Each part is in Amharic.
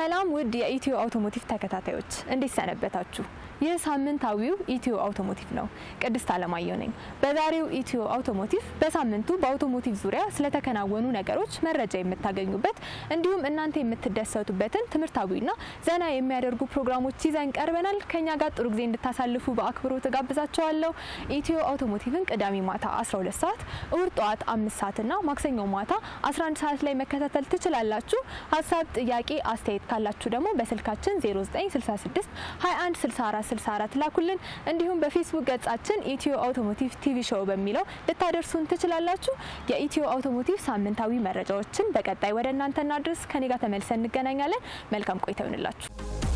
ሰላም ውድ የኢትዮ አውቶሞቲቭ ተከታታዮች እንዴት ሰነበታችሁ? ይህ ሳምንታዊው ኢትዮ አውቶሞቲቭ ነው። ቅድስት አለማየሁ ነኝ። በዛሬው ኢትዮ አውቶሞቲቭ በሳምንቱ በአውቶሞቲቭ ዙሪያ ስለተከናወኑ ነገሮች መረጃ የምታገኙበት እንዲሁም እናንተ የምትደሰቱበትን ትምህርታዊና ዘና የሚያደርጉ ፕሮግራሞች ይዘን ቀርበናል። ከኛ ጋር ጥሩ ጊዜ እንድታሳልፉ በአክብሮት ጋብዛችኋለሁ። ኢትዮ አውቶሞቲቭን ቅዳሜ ማታ 12 ሰዓት፣ እሁድ ጠዋት አምስት ሰዓትና ማክሰኞ ማታ 11 ሰዓት ላይ መከታተል ትችላላችሁ። ሀሳብ፣ ጥያቄ፣ አስተያየት ካላችሁ ደግሞ በስልካችን 0966 21 64 64 ላኩልን። እንዲሁም በፌስቡክ ገጻችን ኢትዮ አውቶሞቲቭ ቲቪ ሾው በሚለው ልታደርሱን ትችላላችሁ። የኢትዮ አውቶሞቲቭ ሳምንታዊ መረጃዎችን በቀጣይ ወደ እናንተ እናድርስ። ከኔ ጋር ተመልሰን እንገናኛለን። መልካም ቆይታ ይሆንላችሁ።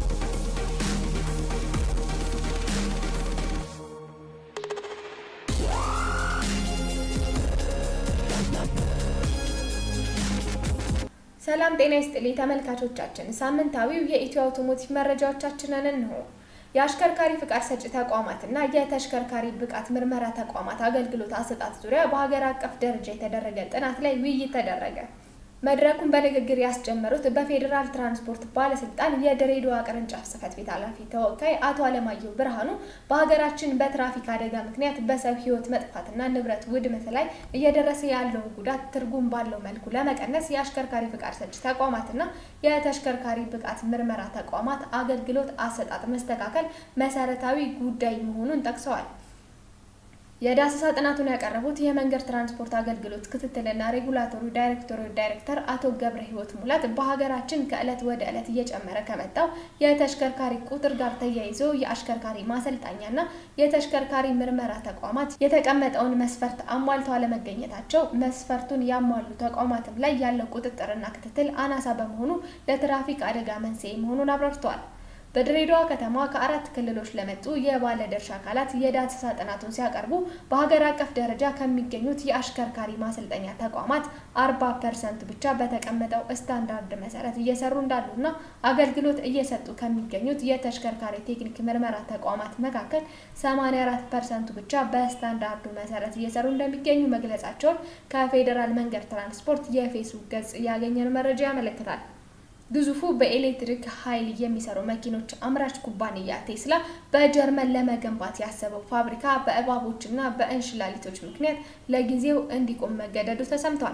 ሰላም ጤና ይስጥልኝ ተመልካቾቻችን፣ ሳምንታዊው የኢትዮ አውቶሞቲቭ መረጃዎቻችንን እንሆ። የአሽከርካሪ ፍቃድ ሰጪ ተቋማትና የተሽከርካሪ ብቃት ምርመራ ተቋማት አገልግሎት አሰጣጥ ዙሪያ በሀገር አቀፍ ደረጃ የተደረገ ጥናት ላይ ውይይት ተደረገ። መድረኩን በንግግር ያስጀመሩት በፌዴራል ትራንስፖርት ባለስልጣን የድሬዳዋ ቅርንጫፍ ጽሕፈት ቤት ኃላፊ ተወካይ አቶ አለማየሁ ብርሃኑ በሀገራችን በትራፊክ አደጋ ምክንያት በሰው ሕይወት መጥፋትና ንብረት ውድመት ላይ እየደረሰ ያለውን ጉዳት ትርጉም ባለው መልኩ ለመቀነስ የአሽከርካሪ ፍቃድ ሰጪ ተቋማትና የተሽከርካሪ ብቃት ምርመራ ተቋማት አገልግሎት አሰጣጥ መስተካከል መሰረታዊ ጉዳይ መሆኑን ጠቅሰዋል። የዳሰሳ ጥናቱን ያቀረቡት የመንገድ ትራንስፖርት አገልግሎት ክትትልና ሬጉላቶሪ ዳይሬክቶሬት ዳይሬክተር አቶ ገብረ ሕይወት ሙላት በሀገራችን ከዕለት ወደ ዕለት እየጨመረ ከመጣው የተሽከርካሪ ቁጥር ጋር ተያይዞ የአሽከርካሪ ማሰልጠኛና የተሽከርካሪ ምርመራ ተቋማት የተቀመጠውን መስፈርት አሟልተው አለመገኘታቸው መስፈርቱን ያሟሉ ተቋማትም ላይ ያለው ቁጥጥርና ክትትል አናሳ በመሆኑ ለትራፊክ አደጋ መንስኤ መሆኑን አብራርተዋል። በድሬዳዋ ከተማ ከአራት ክልሎች ለመጡ የባለ ድርሻ አካላት የዳሰሳ ጥናቱን ሲያቀርቡ በሀገር አቀፍ ደረጃ ከሚገኙት የአሽከርካሪ ማሰልጠኛ ተቋማት አርባ ፐርሰንት ብቻ በተቀመጠው ስታንዳርድ መሰረት እየሰሩ እንዳሉና አገልግሎት እየሰጡ ከሚገኙት የተሽከርካሪ ቴክኒክ ምርመራ ተቋማት መካከል ሰማኒያ አራት ፐርሰንቱ ብቻ በስታንዳርዱ መሰረት እየሰሩ እንደሚገኙ መግለጻቸውን ከፌዴራል መንገድ ትራንስፖርት የፌስቡክ ገጽ ያገኘነው መረጃ ያመለክታል። ግዙፉ በኤሌክትሪክ ኃይል የሚሰሩ መኪኖች አምራች ኩባንያ ቴስላ በጀርመን ለመገንባት ያሰበው ፋብሪካ በእባቦችና በእንሽላሊቶች ምክንያት ለጊዜው እንዲቆም መገደዱ ተሰምቷል።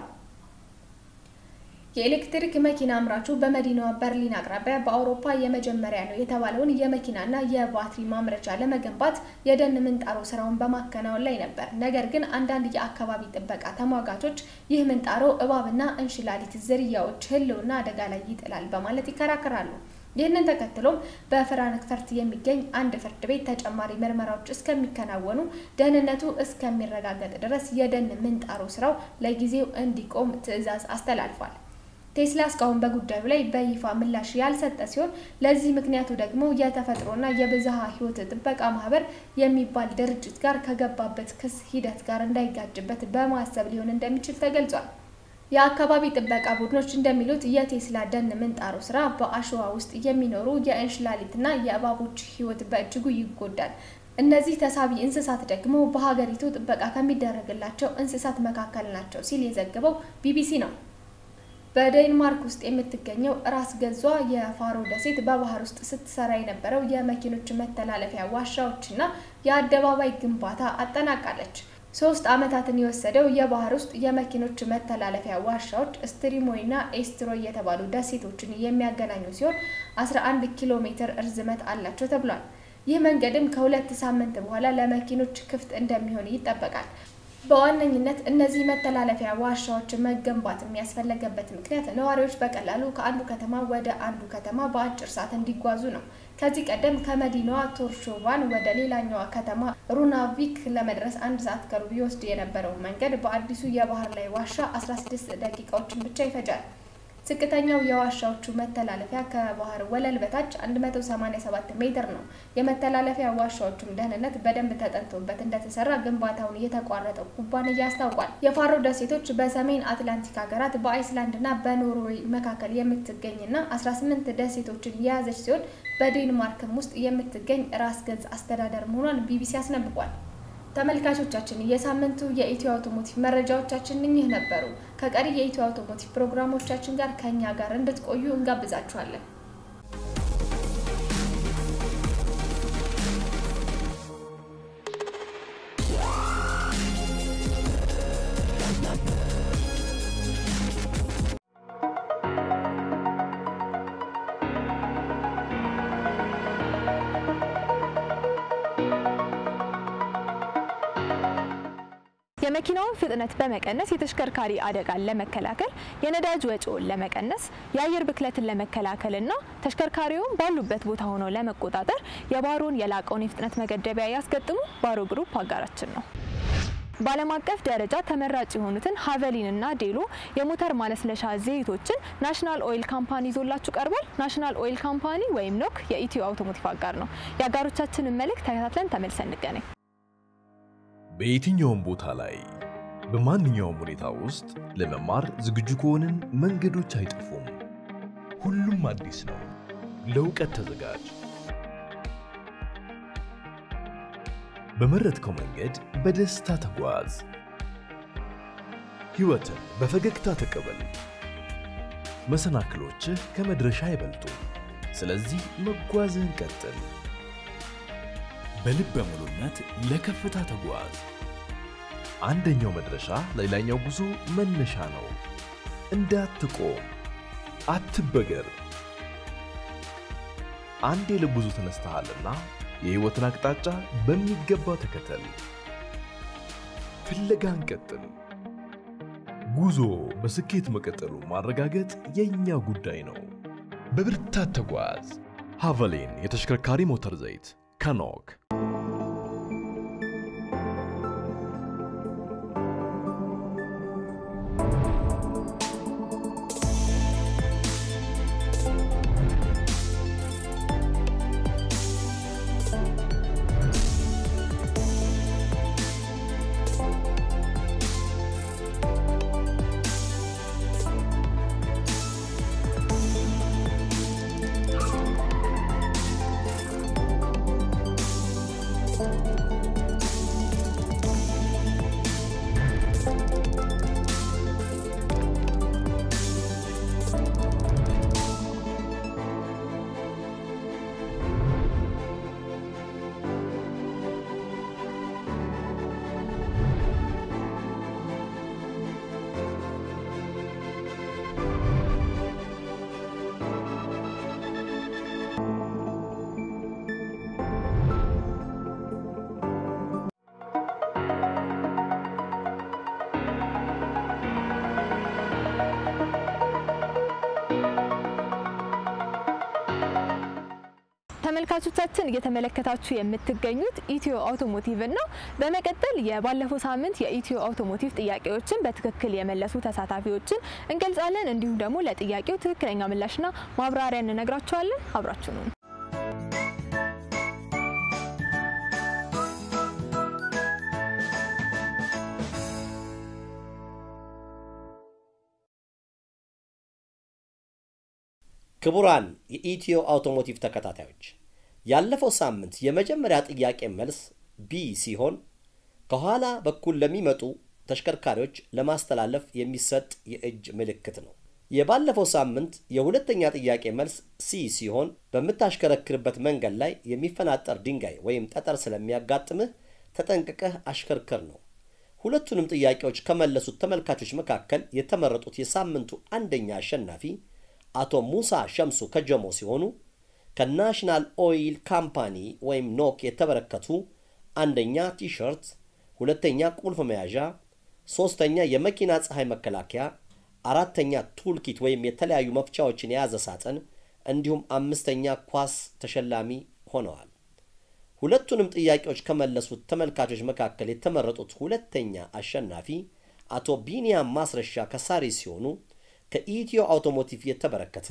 የኤሌክትሪክ መኪና አምራቹ በመዲናዋ በርሊን አቅራቢያ በአውሮፓ የመጀመሪያ ነው የተባለውን የመኪናና የባትሪ ማምረቻ ለመገንባት የደን ምንጣሮ ስራውን በማከናወን ላይ ነበር። ነገር ግን አንዳንድ የአካባቢ ጥበቃ ተሟጋቾች ይህ ምንጣሮ እባብና እንሽላሊት ዝርያዎች ሕልውና አደጋ ላይ ይጥላል በማለት ይከራከራሉ። ይህንን ተከትሎም በፍራንክፈርት የሚገኝ አንድ ፍርድ ቤት ተጨማሪ ምርመራዎች እስከሚከናወኑ ደህንነቱ እስከሚረጋገጥ ድረስ የደን ምንጣሮ ስራው ለጊዜው እንዲቆም ትዕዛዝ አስተላልፏል። ቴስላ እስካሁን በጉዳዩ ላይ በይፋ ምላሽ ያልሰጠ ሲሆን ለዚህ ምክንያቱ ደግሞ የተፈጥሮና የብዝሃ ሕይወት ጥበቃ ማህበር የሚባል ድርጅት ጋር ከገባበት ክስ ሂደት ጋር እንዳይጋጭበት በማሰብ ሊሆን እንደሚችል ተገልጿል። የአካባቢ ጥበቃ ቡድኖች እንደሚሉት የቴስላ ደን ምንጣሮ ስራ በአሸዋ ውስጥ የሚኖሩ የእንሽላሊትና የእባቦች ሕይወት በእጅጉ ይጎዳል። እነዚህ ተሳቢ እንስሳት ደግሞ በሀገሪቱ ጥበቃ ከሚደረግላቸው እንስሳት መካከል ናቸው ሲል የዘገበው ቢቢሲ ነው። በዴንማርክ ውስጥ የምትገኘው ራስ ገዟ የፋሮ ደሴት በባህር ውስጥ ስትሰራ የነበረው የመኪኖች መተላለፊያ ዋሻዎችና የአደባባይ ግንባታ አጠናቃለች። ሶስት ዓመታትን የወሰደው የባህር ውስጥ የመኪኖች መተላለፊያ ዋሻዎች ስትሪሞይና ኤስትሮይ የተባሉ ደሴቶችን የሚያገናኙ ሲሆን 11 ኪሎ ሜትር እርዝመት አላቸው ተብሏል። ይህ መንገድም ከሁለት ሳምንት በኋላ ለመኪኖች ክፍት እንደሚሆን ይጠበቃል። በዋነኝነት እነዚህ መተላለፊያ ዋሻዎች መገንባት የሚያስፈለገበት ምክንያት ነዋሪዎች በቀላሉ ከአንዱ ከተማ ወደ አንዱ ከተማ በአጭር ሰዓት እንዲጓዙ ነው። ከዚህ ቀደም ከመዲናዋ ቶርሾቫን ወደ ሌላኛዋ ከተማ ሩናቪክ ለመድረስ አንድ ሰዓት ከሩብ ይወስድ የነበረው መንገድ በአዲሱ የባህር ላይ ዋሻ 16 ደቂቃዎችን ብቻ ይፈጃል። ዝቅተኛው የዋሻዎቹ መተላለፊያ ከባህር ወለል በታች 187 ሜትር ነው። የመተላለፊያ ዋሻዎቹም ደህንነት በደንብ ተጠንቶበት እንደተሰራ ግንባታውን የተቋረጠው ኩባንያ አስታውቋል። የፋሮ ደሴቶች በሰሜን አትላንቲክ ሀገራት በአይስላንድና በኖርዌይ መካከል የምትገኝና 18 ደሴቶችን የያዘች ሲሆን በዴንማርክም ውስጥ የምትገኝ ራስ ገዝ አስተዳደር መሆኗን ቢቢሲ አስነብቧል። ተመልካቾቻችን የሳምንቱ የኢትዮ አውቶሞቲቭ መረጃዎቻችን እኚህ ነበሩ። ከቀሪ የኢትዮ አውቶሞቲቭ ፕሮግራሞቻችን ጋር ከእኛ ጋር እንድትቆዩ እንጋብዛችኋለን። የመኪናውን ፍጥነት በመቀነስ የተሽከርካሪ አደጋን ለመከላከል፣ የነዳጅ ወጪውን ለመቀነስ፣ የአየር ብክለትን ለመከላከልና ተሽከርካሪውን ባሉበት ቦታ ሆነው ለመቆጣጠር የባሮን የላቀውን የፍጥነት መገደቢያ ያስገጥሙ ባሮ ግሩፕ አጋራችን ነው። በዓለም አቀፍ ደረጃ ተመራጭ የሆኑትን ሀቨሊንና ዴሎ የሞተር ማለስለሻ ዘይቶችን ናሽናል ኦይል ካምፓኒ ይዞላችሁ ቀርቧል። ናሽናል ኦይል ካምፓኒ ወይም ኖክ የኢትዮ አውቶሞቲቭ አጋር ነው። የአጋሮቻችንን መልእክት ተከታትለን ተመልሰን እንገናኝ። በየትኛውም ቦታ ላይ በማንኛውም ሁኔታ ውስጥ ለመማር ዝግጁ ከሆንን መንገዶች አይጠፉም። ሁሉም አዲስ ነው። ለእውቀት ተዘጋጅ። በመረጥከው መንገድ በደስታ ተጓዝ። ሕይወትን በፈገግታ ተቀበል። መሰናክሎችህ ከመድረሻ አይበልጡ። ስለዚህ መጓዝህን ቀጥል። በልበ ሙሉነት ለከፍታ ተጓዝ። አንደኛው መድረሻ ለሌላኛው ጉዞ መነሻ ነው። እንዳትቆም፣ አትበገር። አንዴ ለጉዞ ተነስተሃልና የሕይወትን አቅጣጫ በሚገባ ተከተል። ፍለጋን ቀጥል። ጉዞ በስኬት መቀጠሉ ማረጋገጥ የእኛ ጉዳይ ነው። በብርታት ተጓዝ። ሃቨሊን የተሽከርካሪ ሞተር ዘይት ከኖክ ተመልካቾቻችን እየተመለከታችሁ የምትገኙት ኢትዮ አውቶሞቲቭን ነው። በመቀጠል የባለፈው ሳምንት የኢትዮ አውቶሞቲቭ ጥያቄዎችን በትክክል የመለሱ ተሳታፊዎችን እንገልጻለን። እንዲሁም ደግሞ ለጥያቄው ትክክለኛ ምላሽና ማብራሪያ እንነግራችኋለን። አብራችሁ ነው። ክቡራን የኢትዮ አውቶሞቲቭ ተከታታዮች ያለፈው ሳምንት የመጀመሪያ ጥያቄ መልስ ቢ ሲሆን ከኋላ በኩል ለሚመጡ ተሽከርካሪዎች ለማስተላለፍ የሚሰጥ የእጅ ምልክት ነው። የባለፈው ሳምንት የሁለተኛ ጥያቄ መልስ ሲ ሲሆን በምታሽከረክርበት መንገድ ላይ የሚፈናጠር ድንጋይ ወይም ጠጠር ስለሚያጋጥምህ ተጠንቅቀህ አሽከርክር ነው። ሁለቱንም ጥያቄዎች ከመለሱት ተመልካቾች መካከል የተመረጡት የሳምንቱ አንደኛ አሸናፊ አቶ ሙሳ ሸምሱ ከጀሞ ሲሆኑ ከናሽናል ኦይል ካምፓኒ ወይም ኖክ የተበረከቱ አንደኛ ቲሸርት፣ ሁለተኛ ቁልፍ መያዣ፣ ሶስተኛ የመኪና ፀሐይ መከላከያ፣ አራተኛ ቱልኪት ወይም የተለያዩ መፍቻዎችን የያዘ ሳጥን እንዲሁም አምስተኛ ኳስ ተሸላሚ ሆነዋል። ሁለቱንም ጥያቄዎች ከመለሱት ተመልካቾች መካከል የተመረጡት ሁለተኛ አሸናፊ አቶ ቢኒያም ማስረሻ ከሳሪ ሲሆኑ ከኢትዮ አውቶሞቲቭ የተበረከተ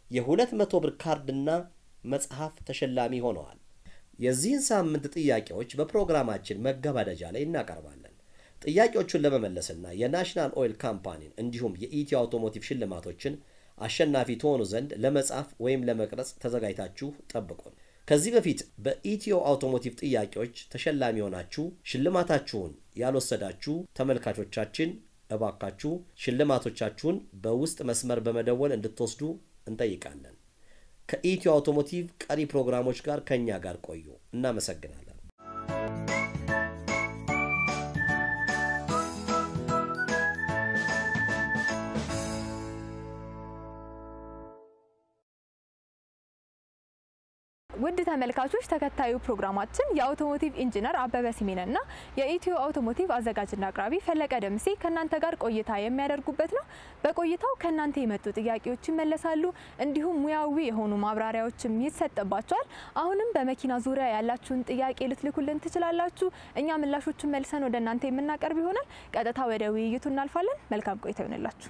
የ200 ብር ካርድና መጽሐፍ ተሸላሚ ሆነዋል። የዚህን ሳምንት ጥያቄዎች በፕሮግራማችን መገባደጃ ላይ እናቀርባለን። ጥያቄዎቹን ለመመለስና የናሽናል ኦይል ካምፓኒን እንዲሁም የኢትዮ አውቶሞቲቭ ሽልማቶችን አሸናፊ ትሆኑ ዘንድ ለመጻፍ ወይም ለመቅረጽ ተዘጋጅታችሁ ጠብቁን። ከዚህ በፊት በኢትዮ አውቶሞቲቭ ጥያቄዎች ተሸላሚ ሆናችሁ ሽልማታችሁን ያልወሰዳችሁ ተመልካቾቻችን እባካችሁ ሽልማቶቻችሁን በውስጥ መስመር በመደወል እንድትወስዱ እንጠይቃለን። ከኢትዮ አውቶሞቲቭ ቀሪ ፕሮግራሞች ጋር ከእኛ ጋር ቆዩ። እናመሰግናለን። ውድ ተመልካቾች ተከታዩ ፕሮግራማችን የአውቶሞቲቭ ኢንጂነር አበበ ሲሜንና የኢትዮ አውቶሞቲቭ አዘጋጅና አቅራቢ ፈለቀ ደምሴ ከእናንተ ጋር ቆይታ የሚያደርጉበት ነው። በቆይታው ከእናንተ የመጡ ጥያቄዎች ይመለሳሉ፣ እንዲሁም ሙያዊ የሆኑ ማብራሪያዎችም ይሰጥባቸዋል። አሁንም በመኪና ዙሪያ ያላችሁን ጥያቄ ልትልኩልን ትችላላችሁ። እኛ ምላሾቹን መልሰን ወደ እናንተ የምናቀርብ ይሆናል። ቀጥታ ወደ ውይይቱ እናልፋለን። መልካም ቆይታ ይሆንላችሁ።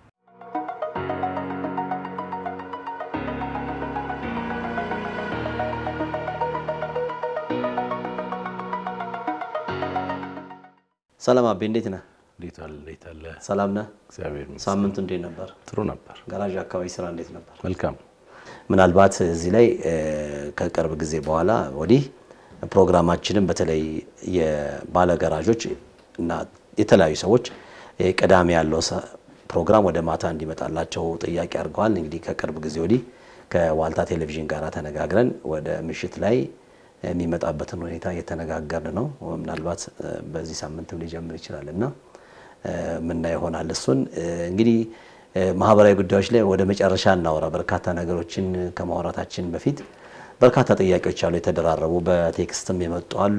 ሰላም አቤ፣ እንዴት ነህ? እንዴት አለ እንዴት አለ? ሰላም ነህ? እግዚአብሔር ይመስገን። ሳምንቱ እንዴት ነበር? ጥሩ ነበር። ጋራዥ አካባቢ ስራ እንዴት ነበር? መልካም። ምናልባት እዚህ ላይ ከቅርብ ጊዜ በኋላ ወዲህ ፕሮግራማችንን በተለይ የባለ ገራዦች እና የተለያዩ ሰዎች ቅዳሜ ያለው ፕሮግራም ወደ ማታ እንዲመጣላቸው ጥያቄ አድርገዋል። እንግዲህ ከቅርብ ጊዜ ወዲህ ከዋልታ ቴሌቪዥን ጋር ተነጋግረን ወደ ምሽት ላይ የሚመጣበትን ሁኔታ እየተነጋገርን ነው። ምናልባት በዚህ ሳምንትም ሊጀምር ይችላል እና ምና ይሆናል። እሱን እንግዲህ ማህበራዊ ጉዳዮች ላይ ወደ መጨረሻ እናወራ። በርካታ ነገሮችን ከማውራታችን በፊት በርካታ ጥያቄዎች አሉ የተደራረቡ፣ በቴክስትም የመጡ አሉ፣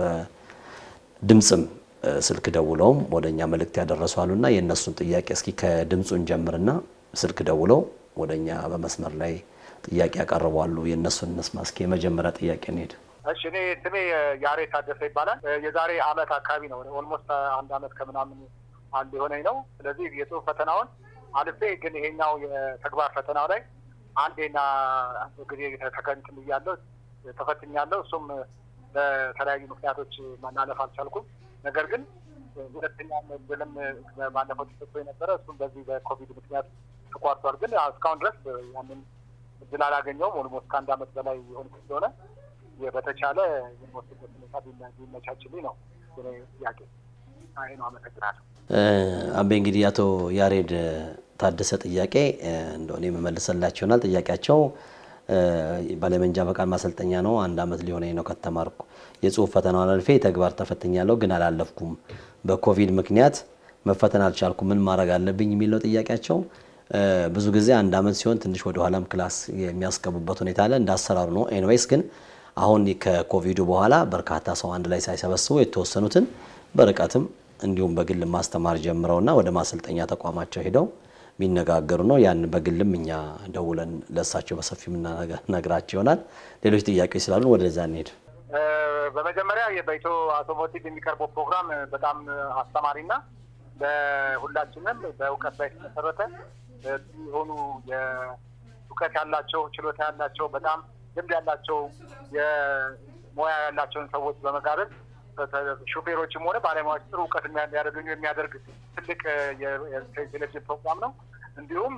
በድምፅም ስልክ ደውለውም ወደ እኛ መልእክት ያደረሱ አሉና የእነሱን ጥያቄ እስኪ ከድምፁን ጀምርና ስልክ ደውለው ወደ እኛ በመስመር ላይ ጥያቄ ያቀርባሉ። የእነሱን እንስማ እስኪ። የመጀመሪያ ጥያቄ እንሄድ። እሺ እኔ ስሜ ያሬ ታደሰ ይባላል። የዛሬ አመት አካባቢ ነው ኦልሞስት አንድ አመት ከምናምን አንድ የሆነኝ ነው። ስለዚህ የጽሁፍ ፈተናውን አልፌ ግን ይሄኛው የተግባር ፈተናው ላይ አንዴና ጊዜ ተከንትን ብያለሁ ተፈትኛለሁ። እሱም በተለያዩ ምክንያቶች ማናለፍ አልቻልኩም። ነገር ግን ሁለተኛ ብልም ባለፈው ተሰጥቶ የነበረ እሱም በዚህ በኮቪድ ምክንያት ተቋርጧል። ግን እስካሁን ድረስ ያንን እድል አላገኘውም። ኦልሞስት ከአንድ አመት በላይ የሆን ስለሆነ በተቻለ የሚወስድበት ሁኔታ ቢመቻችልኝ ነው ጥያቄ። አይ ነው። አመሰግናለሁ። አቤ እንግዲህ አቶ ያሬድ ታደሰ ጥያቄ እንደሆነ የመመልሰላቸው ይሆናል። ጥያቄያቸው ባለመንጃ ፈቃድ ማሰልጠኛ ነው። አንድ አመት ሊሆነኝ ነው ከተማርኩ። የጽሁፍ ፈተናውን አልፌ ተግባር ተፈትኛለሁ፣ ግን አላለፍኩም። በኮቪድ ምክንያት መፈተን አልቻልኩም። ምን ማድረግ አለብኝ የሚል ነው ጥያቄያቸው። ብዙ ጊዜ አንድ አመት ሲሆን ትንሽ ወደ ኋላም ክላስ የሚያስገቡበት ሁኔታ አለ። እንደ አሰራሩ ነው። ኤንዌይስ ግን አሁን ከኮቪዱ በኋላ በርካታ ሰው አንድ ላይ ሳይሰበስቡ የተወሰኑትን በርቀትም እንዲሁም በግል ማስተማር ጀምረውና ወደ ማሰልጠኛ ተቋማቸው ሄደው የሚነጋገሩ ነው። ያን በግልም እኛ ደውለን ለእሳቸው በሰፊው የምናነግራቸው ይሆናል። ሌሎች ጥያቄዎች ስላሉ ወደዛ እንሄድ። በመጀመሪያ በኢትዮ አውቶሞቲቭ የሚቀርበው ፕሮግራም በጣም አስተማሪና ለሁላችንም በእውቀት ላይ የተመሰረተ የሆኑ የእውቀት ያላቸው ችሎታ ያላቸው በጣም ልምድ ያላቸው የሙያ ያላቸውን ሰዎች በመጋበዝ ሾፌሮችም ሆነ ባለሙያዎች ጥሩ እውቀት እንዲያደርጉ የሚያደርግ ትልቅ የቴሌቪዥን ፕሮግራም ነው። እንዲሁም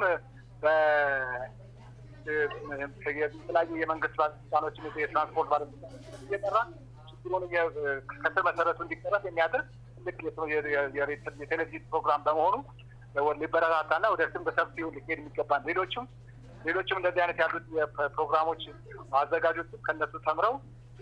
የተለያዩ የመንግስት ባለስልጣኖችን የትራንስፖርት ባለስልጣኖች እየጠራ ችግሩን ከስር መሰረቱ እንዲቀረፍ የሚያደርግ ትልቅ የቴሌቪዥን ፕሮግራም በመሆኑ ሊበረታታና ወደ ስም በሰፊው ሊሄድ የሚገባል። ሌሎችም ሌሎችም እንደዚህ አይነት ያሉት ፕሮግራሞች አዘጋጆችም ከነሱ ተምረው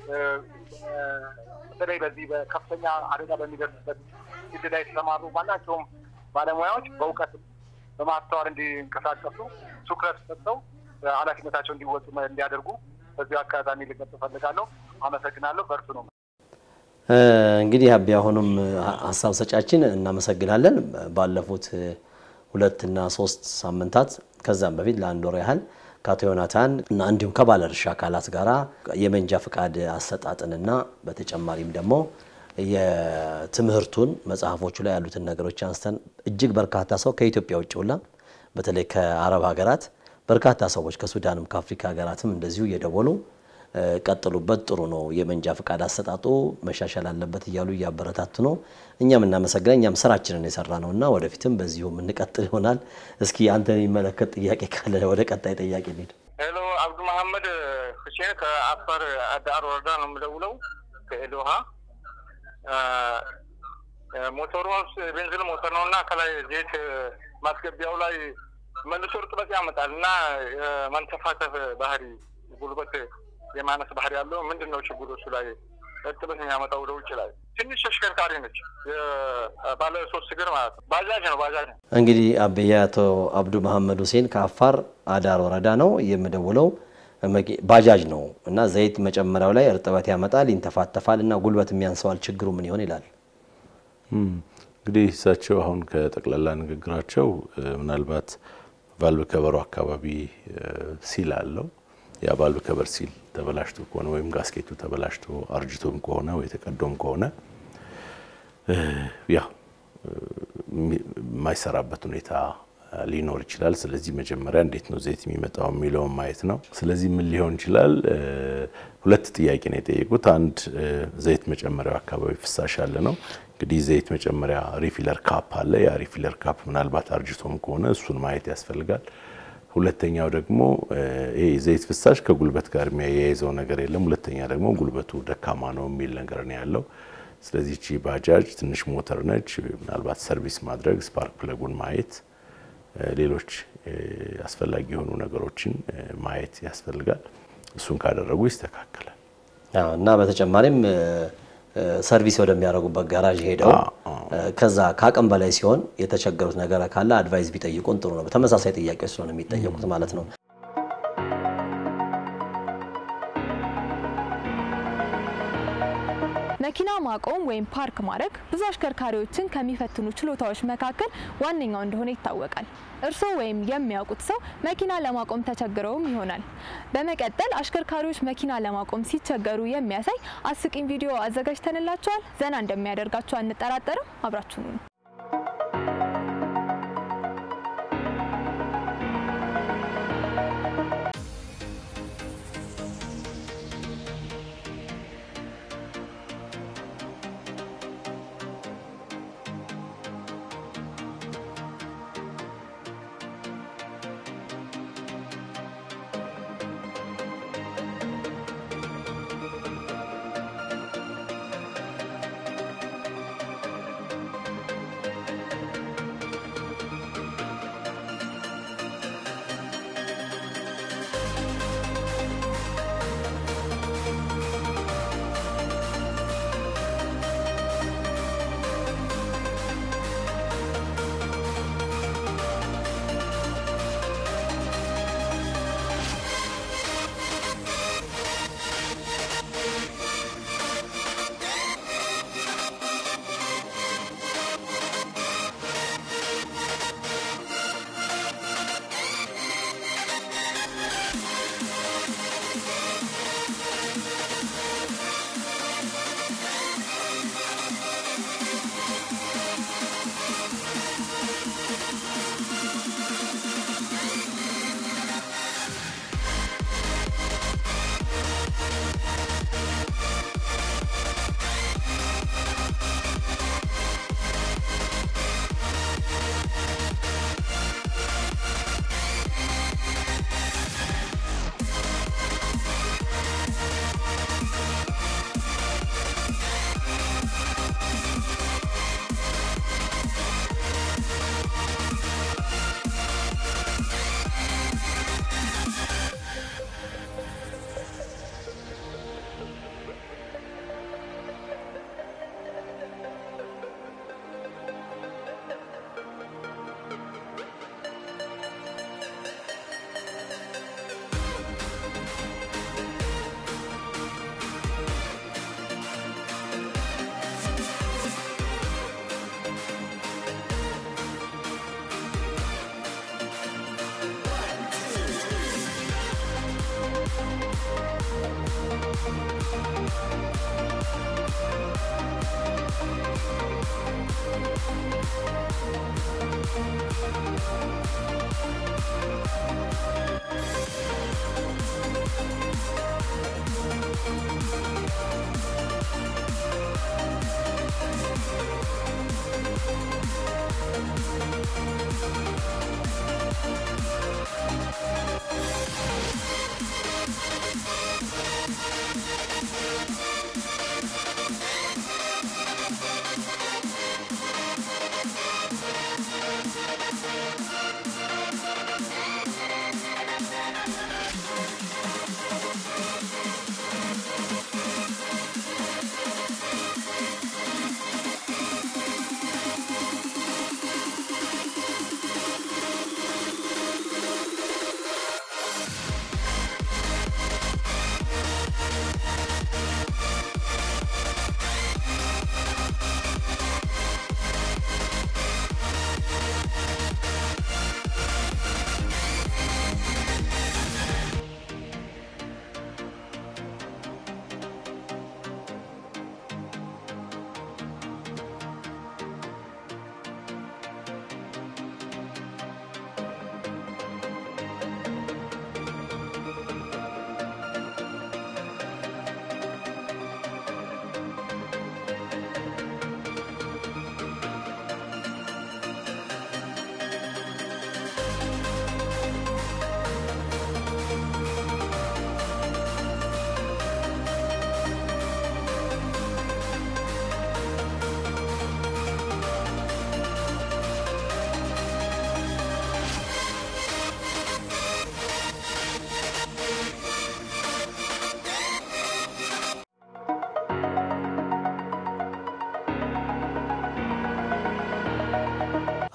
በተለይ በዚህ በከፍተኛ አደጋ በሚደርስበት ፊልድ ላይ የተሰማሩ ማናቸውም ባለሙያዎች በእውቀት በማስተዋል እንዲንቀሳቀሱ ትኩረት ሰጥተው ኃላፊነታቸው እንዲወጡ እንዲያደርጉ በዚሁ አጋጣሚ ልገልጽ እፈልጋለሁ። አመሰግናለሁ። በርቱ ነው። እንግዲህ አቢ አሁንም ሀሳብ ሰጫችን እናመሰግናለን። ባለፉት ሁለትና ሶስት ሳምንታት ከዛም በፊት ለአንድ ወር ያህል ከአቶ ዮናታን እና እንዲሁም ከባለድርሻ አካላት ጋር የመንጃ ፈቃድ አሰጣጥንና በተጨማሪም ደግሞ የትምህርቱን መጽሐፎቹ ላይ ያሉትን ነገሮች አንስተን እጅግ በርካታ ሰው ከኢትዮጵያ ውጭ ሁላ በተለይ ከአረብ ሀገራት በርካታ ሰዎች ከሱዳንም ከአፍሪካ ሀገራትም እንደዚሁ እየደወሉ ቀጥሉበት፣ ጥሩ ነው፣ የመንጃ ፈቃድ አሰጣጡ መሻሻል አለበት እያሉ እያበረታቱ ነው። እኛም እናመሰግናል። እኛም ስራችንን የሰራ ነው እና ወደፊትም በዚሁ የምንቀጥል ይሆናል። እስኪ አንተ የሚመለከት ጥያቄ ካለ ወደ ቀጣይ ጥያቄ እንሂድ። ሄሎ፣ አብዱ መሐመድ ሁሴን ከአፋር አዳር ወረዳ ነው የምደውለው ከኤዶሃ ሞተሩ ቤንዚን ሞተር ነው እና ከላይ ዘይት ማስገቢያው ላይ መልሶ እርጥበት ያመጣል እና የመንተፋተፍ ባህሪ ጉልበት የማነስ ባህሪ ያለው ምንድን ነው ችግሩ? እሱ ላይ እርጥበት የሚያመጣው ወደ ውጭ ላይ ትንሽ ተሽከርካሪ ነች፣ ባለ ሶስት እግር ማለት ነው። ባጃጅ ነው ባጃጅ ነው። እንግዲህ አበየ አቶ አብዱ መሐመድ ሁሴን ከአፋር አዳር ወረዳ ነው የምደውለው መኪ- ባጃጅ ነው እና ዘይት መጨመሪያው ላይ እርጥበት ያመጣል፣ ይንተፋተፋል እና ጉልበት የሚያንሰዋል። ችግሩ ምን ይሆን ይላል። እም፣ እንግዲህ እሳቸው አሁን ከጠቅላላ ንግግራቸው እ፣ ምናልባት ቫልቭ ከበሩ አካባቢ እ፣ ሲል አለው ያ ቫልቭ ከበር ሲል ተበላሽቶ ከሆነ ወይም ጋስኬቱ ተበላሽቶ አርጅቶም ከሆነ ወይ ተቀዶም ከሆነ እ፣ ያው እ፣ የሚ- የማይሰራበት ሁኔታ ሊኖር ይችላል። ስለዚህ መጀመሪያ እንዴት ነው ዘይት የሚመጣው የሚለውን ማየት ነው። ስለዚህ ምን ሊሆን ይችላል? እ፣ ሁለት ጥያቄ ነው የጠየቁት። አንድ እ፣ ዘይት መጨመሪያው አካባቢ ፍሳሽ አለ ነው። እንግዲህ ዘይት መጨመሪያ ሪፊለር ካፕ አለ። ያ ሪፊለር ካፕ ምናልባት አርጅቶም ከሆነ እሱን ማየት ያስፈልጋል። ሁለተኛው ደግሞ እ፣ ይሄ ዘይት ፍሳሽ ከጉልበት ጋር የሚያያይዘው ነገር የለም። ሁለተኛ ደግሞ ጉልበቱ ደካማ ነው የሚል ነገር ነው ያለው። ስለዚህ እቺ ባጃጅ ትንሽ ሞተር ነች። ምናልባት ሰርቪስ ማድረግ፣ ስፓርክ ፕለጉን ማየት እ፣ ሌሎች እ፣ አስፈላጊ የሆኑ ነገሮችን እ፣ ማየት ያስፈልጋል። እሱን ካደረጉ ይስተካከላል። አዎ፣ እና በተጨማሪም እ፣ እ፣ ሰርቪስ ወደሚያደርጉበት ጋራዥ ሄደው አዎ፣ እ፣ ከዛ ከአቅም በላይ ሲሆን የተቸገሩት ነገር ካለ አድቫይስ ቢጠይቁን ጥሩ ነው። ተመሳሳይ ጥያቄ ስለሆነ የሚጠየቁት ማለት ነው። መኪና ማቆም ወይም ፓርክ ማድረግ ብዙ አሽከርካሪዎችን ከሚፈትኑ ችሎታዎች መካከል ዋነኛው እንደሆነ ይታወቃል። እርስዎ ወይም የሚያውቁት ሰው መኪና ለማቆም ተቸግረውም ይሆናል። በመቀጠል አሽከርካሪዎች መኪና ለማቆም ሲቸገሩ የሚያሳይ አስቂኝ ቪዲዮ አዘጋጅተንላቸዋል። ዘና እንደሚያደርጋቸው አንጠራጠርም። አብራችሁኑ ነው።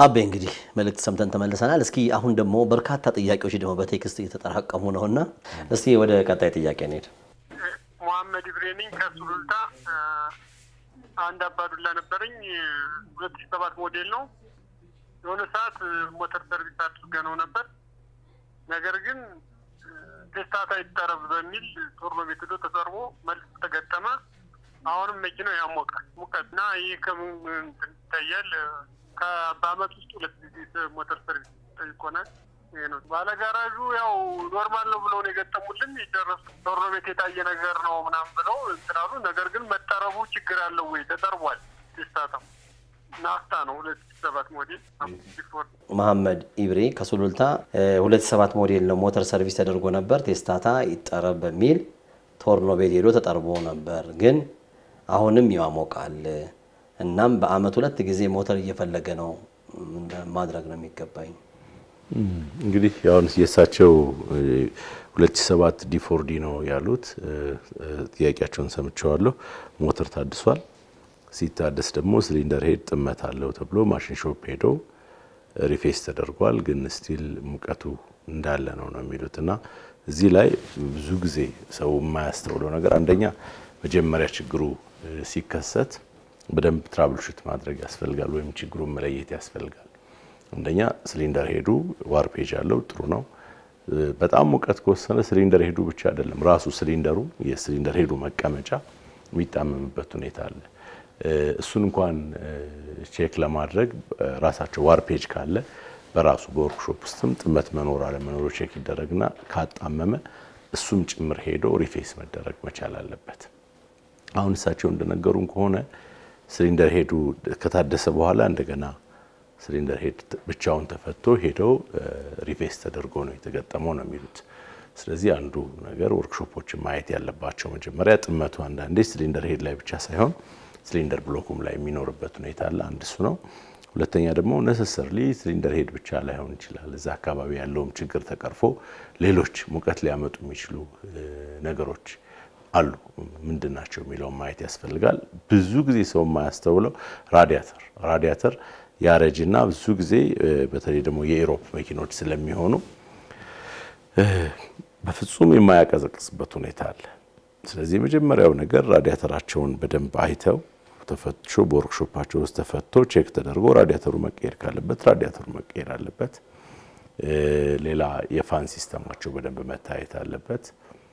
አቤ እንግዲህ መልእክት ሰምተን ተመልሰናል። እስኪ አሁን ደግሞ በርካታ ጥያቄዎች ደግሞ በቴክስት እየተጠራቀሙ ነውና እስቲ ወደ ቀጣይ ጥያቄ እንሄድ። መሐመድ ኢብሬ ነኝ ከሱሉልታ። አንድ አባዱላ ነበረኝ ሁለት ሺህ ሰባት ሞዴል ነው። የሆነ ሰዓት ሞተር ሰርቪስ አድርገ ነው ነበር። ነገር ግን ቴስታታ ይጠረብ በሚል ቶርኖ ቤት ሄዶ ተጠርቦ መልስ ተገጠመ። አሁንም መኪናው ያሞቃል ሙቀት እና ይህ ከምን እንትን ይታያል? በአመት ውስጥ ሁለት ጊዜ ሞተር ሰርቪስ ጠይቆናል። ይሄ ነው ባለጋራዡ ያው ኖርማል ነው ብለው ነው የገጠሙልን። የደረሱ ቶርኖ ቤት የታየ ነገር ነው ምናምን ብለው እንትናሉ። ነገር ግን መጠረቡ ችግር አለው ወይ? ተጠርቧል። ቴስታታው ናፍታ ነው ሁለት ሺህ ሰባት ሞዴል ቢፎር መሐመድ ኢብሬ ከሱሉልታ ሁለት ሰባት ሞዴል ነው ሞተር ሰርቪስ ተደርጎ ነበር። ቴስታታ ይጠረብ በሚል ቶርኖ ቤት ሄዶ ተጠርቦ ነበር፣ ግን አሁንም ያሞቃል። እናም በአመት ሁለት ጊዜ ሞተር እየፈለገ ነው ማድረግ ነው የሚገባኝ። እንግዲህ አሁን የእሳቸው 2007 ዲፎርዲ ነው ያሉት። ጥያቄያቸውን ሰምቸዋለሁ። ሞተር ታድሷል። ሲታደስ ደግሞ ሲሊንደር ሄድ ጥመት አለው ተብሎ ማሽን ሾፕ ሄዶ ሪፌስ ተደርጓል። ግን ስቲል ሙቀቱ እንዳለ ነው ነው የሚሉት እና እዚህ ላይ ብዙ ጊዜ ሰው የማያስተውለው ነገር አንደኛ መጀመሪያ ችግሩ ሲከሰት በደንብ ትራብልሹት ማድረግ ያስፈልጋል፣ ወይም ችግሩን መለየት ያስፈልጋል። አንደኛ ሲሊንደር ሄዱ ዋርፔጅ አለው ጥሩ ነው። በጣም ሙቀት ከወሰነ ሲሊንደር ሄዱ ብቻ አይደለም ራሱ ሲሊንደሩ የሲሊንደር ሄዱ መቀመጫ የሚጣመምበት ሁኔታ አለ። እሱን እንኳን ቼክ ለማድረግ ራሳቸው ዋርፔጅ ካለ በራሱ በወርክሾፕ ውስጥም ጥመት መኖር አለመኖሩ ቼክ ይደረግና ካጣመመ እሱም ጭምር ሄዶ ሪፌስ መደረግ መቻል አለበት። አሁን እሳቸው እንደነገሩን ከሆነ ሲሊንደር ሄዱ ከታደሰ በኋላ እንደገና ሲሊንደር ሄድ ብቻውን ተፈቶ ሄደው ሪፌስ ተደርጎ ነው የተገጠመው ነው የሚሉት። ስለዚህ አንዱ ነገር ወርክሾፖችን ማየት ያለባቸው መጀመሪያ ጥመቱ አንዳንዴ ሲሊንደር ሄድ ላይ ብቻ ሳይሆን ሲሊንደር ብሎኩም ላይ የሚኖርበት ሁኔታ አለ። አንድ እሱ ነው። ሁለተኛ ደግሞ ነሰሰርሊ ሲሊንደር ሄድ ብቻ ላይሆን ይችላል። እዛ አካባቢ ያለውም ችግር ተቀርፎ ሌሎች ሙቀት ሊያመጡ የሚችሉ ነገሮች አሉ። ምንድን ናቸው የሚለውን ማየት ያስፈልጋል። ብዙ ጊዜ ሰው የማያስተውለው ራዲያተር ራዲያተር ያረጅና ብዙ ጊዜ በተለይ ደግሞ የኢሮፕ መኪኖች ስለሚሆኑ በፍጹም የማያቀዘቅዝበት ሁኔታ አለ። ስለዚህ የመጀመሪያው ነገር ራዲያተራቸውን በደንብ አይተው ተፈትሾ በወርክሾፓቸው ውስጥ ተፈቶ ቼክ ተደርጎ ራዲያተሩ መቀየር ካለበት ራዲያተሩ መቀየር አለበት። ሌላ የፋን ሲስተማቸው በደንብ መታየት አለበት።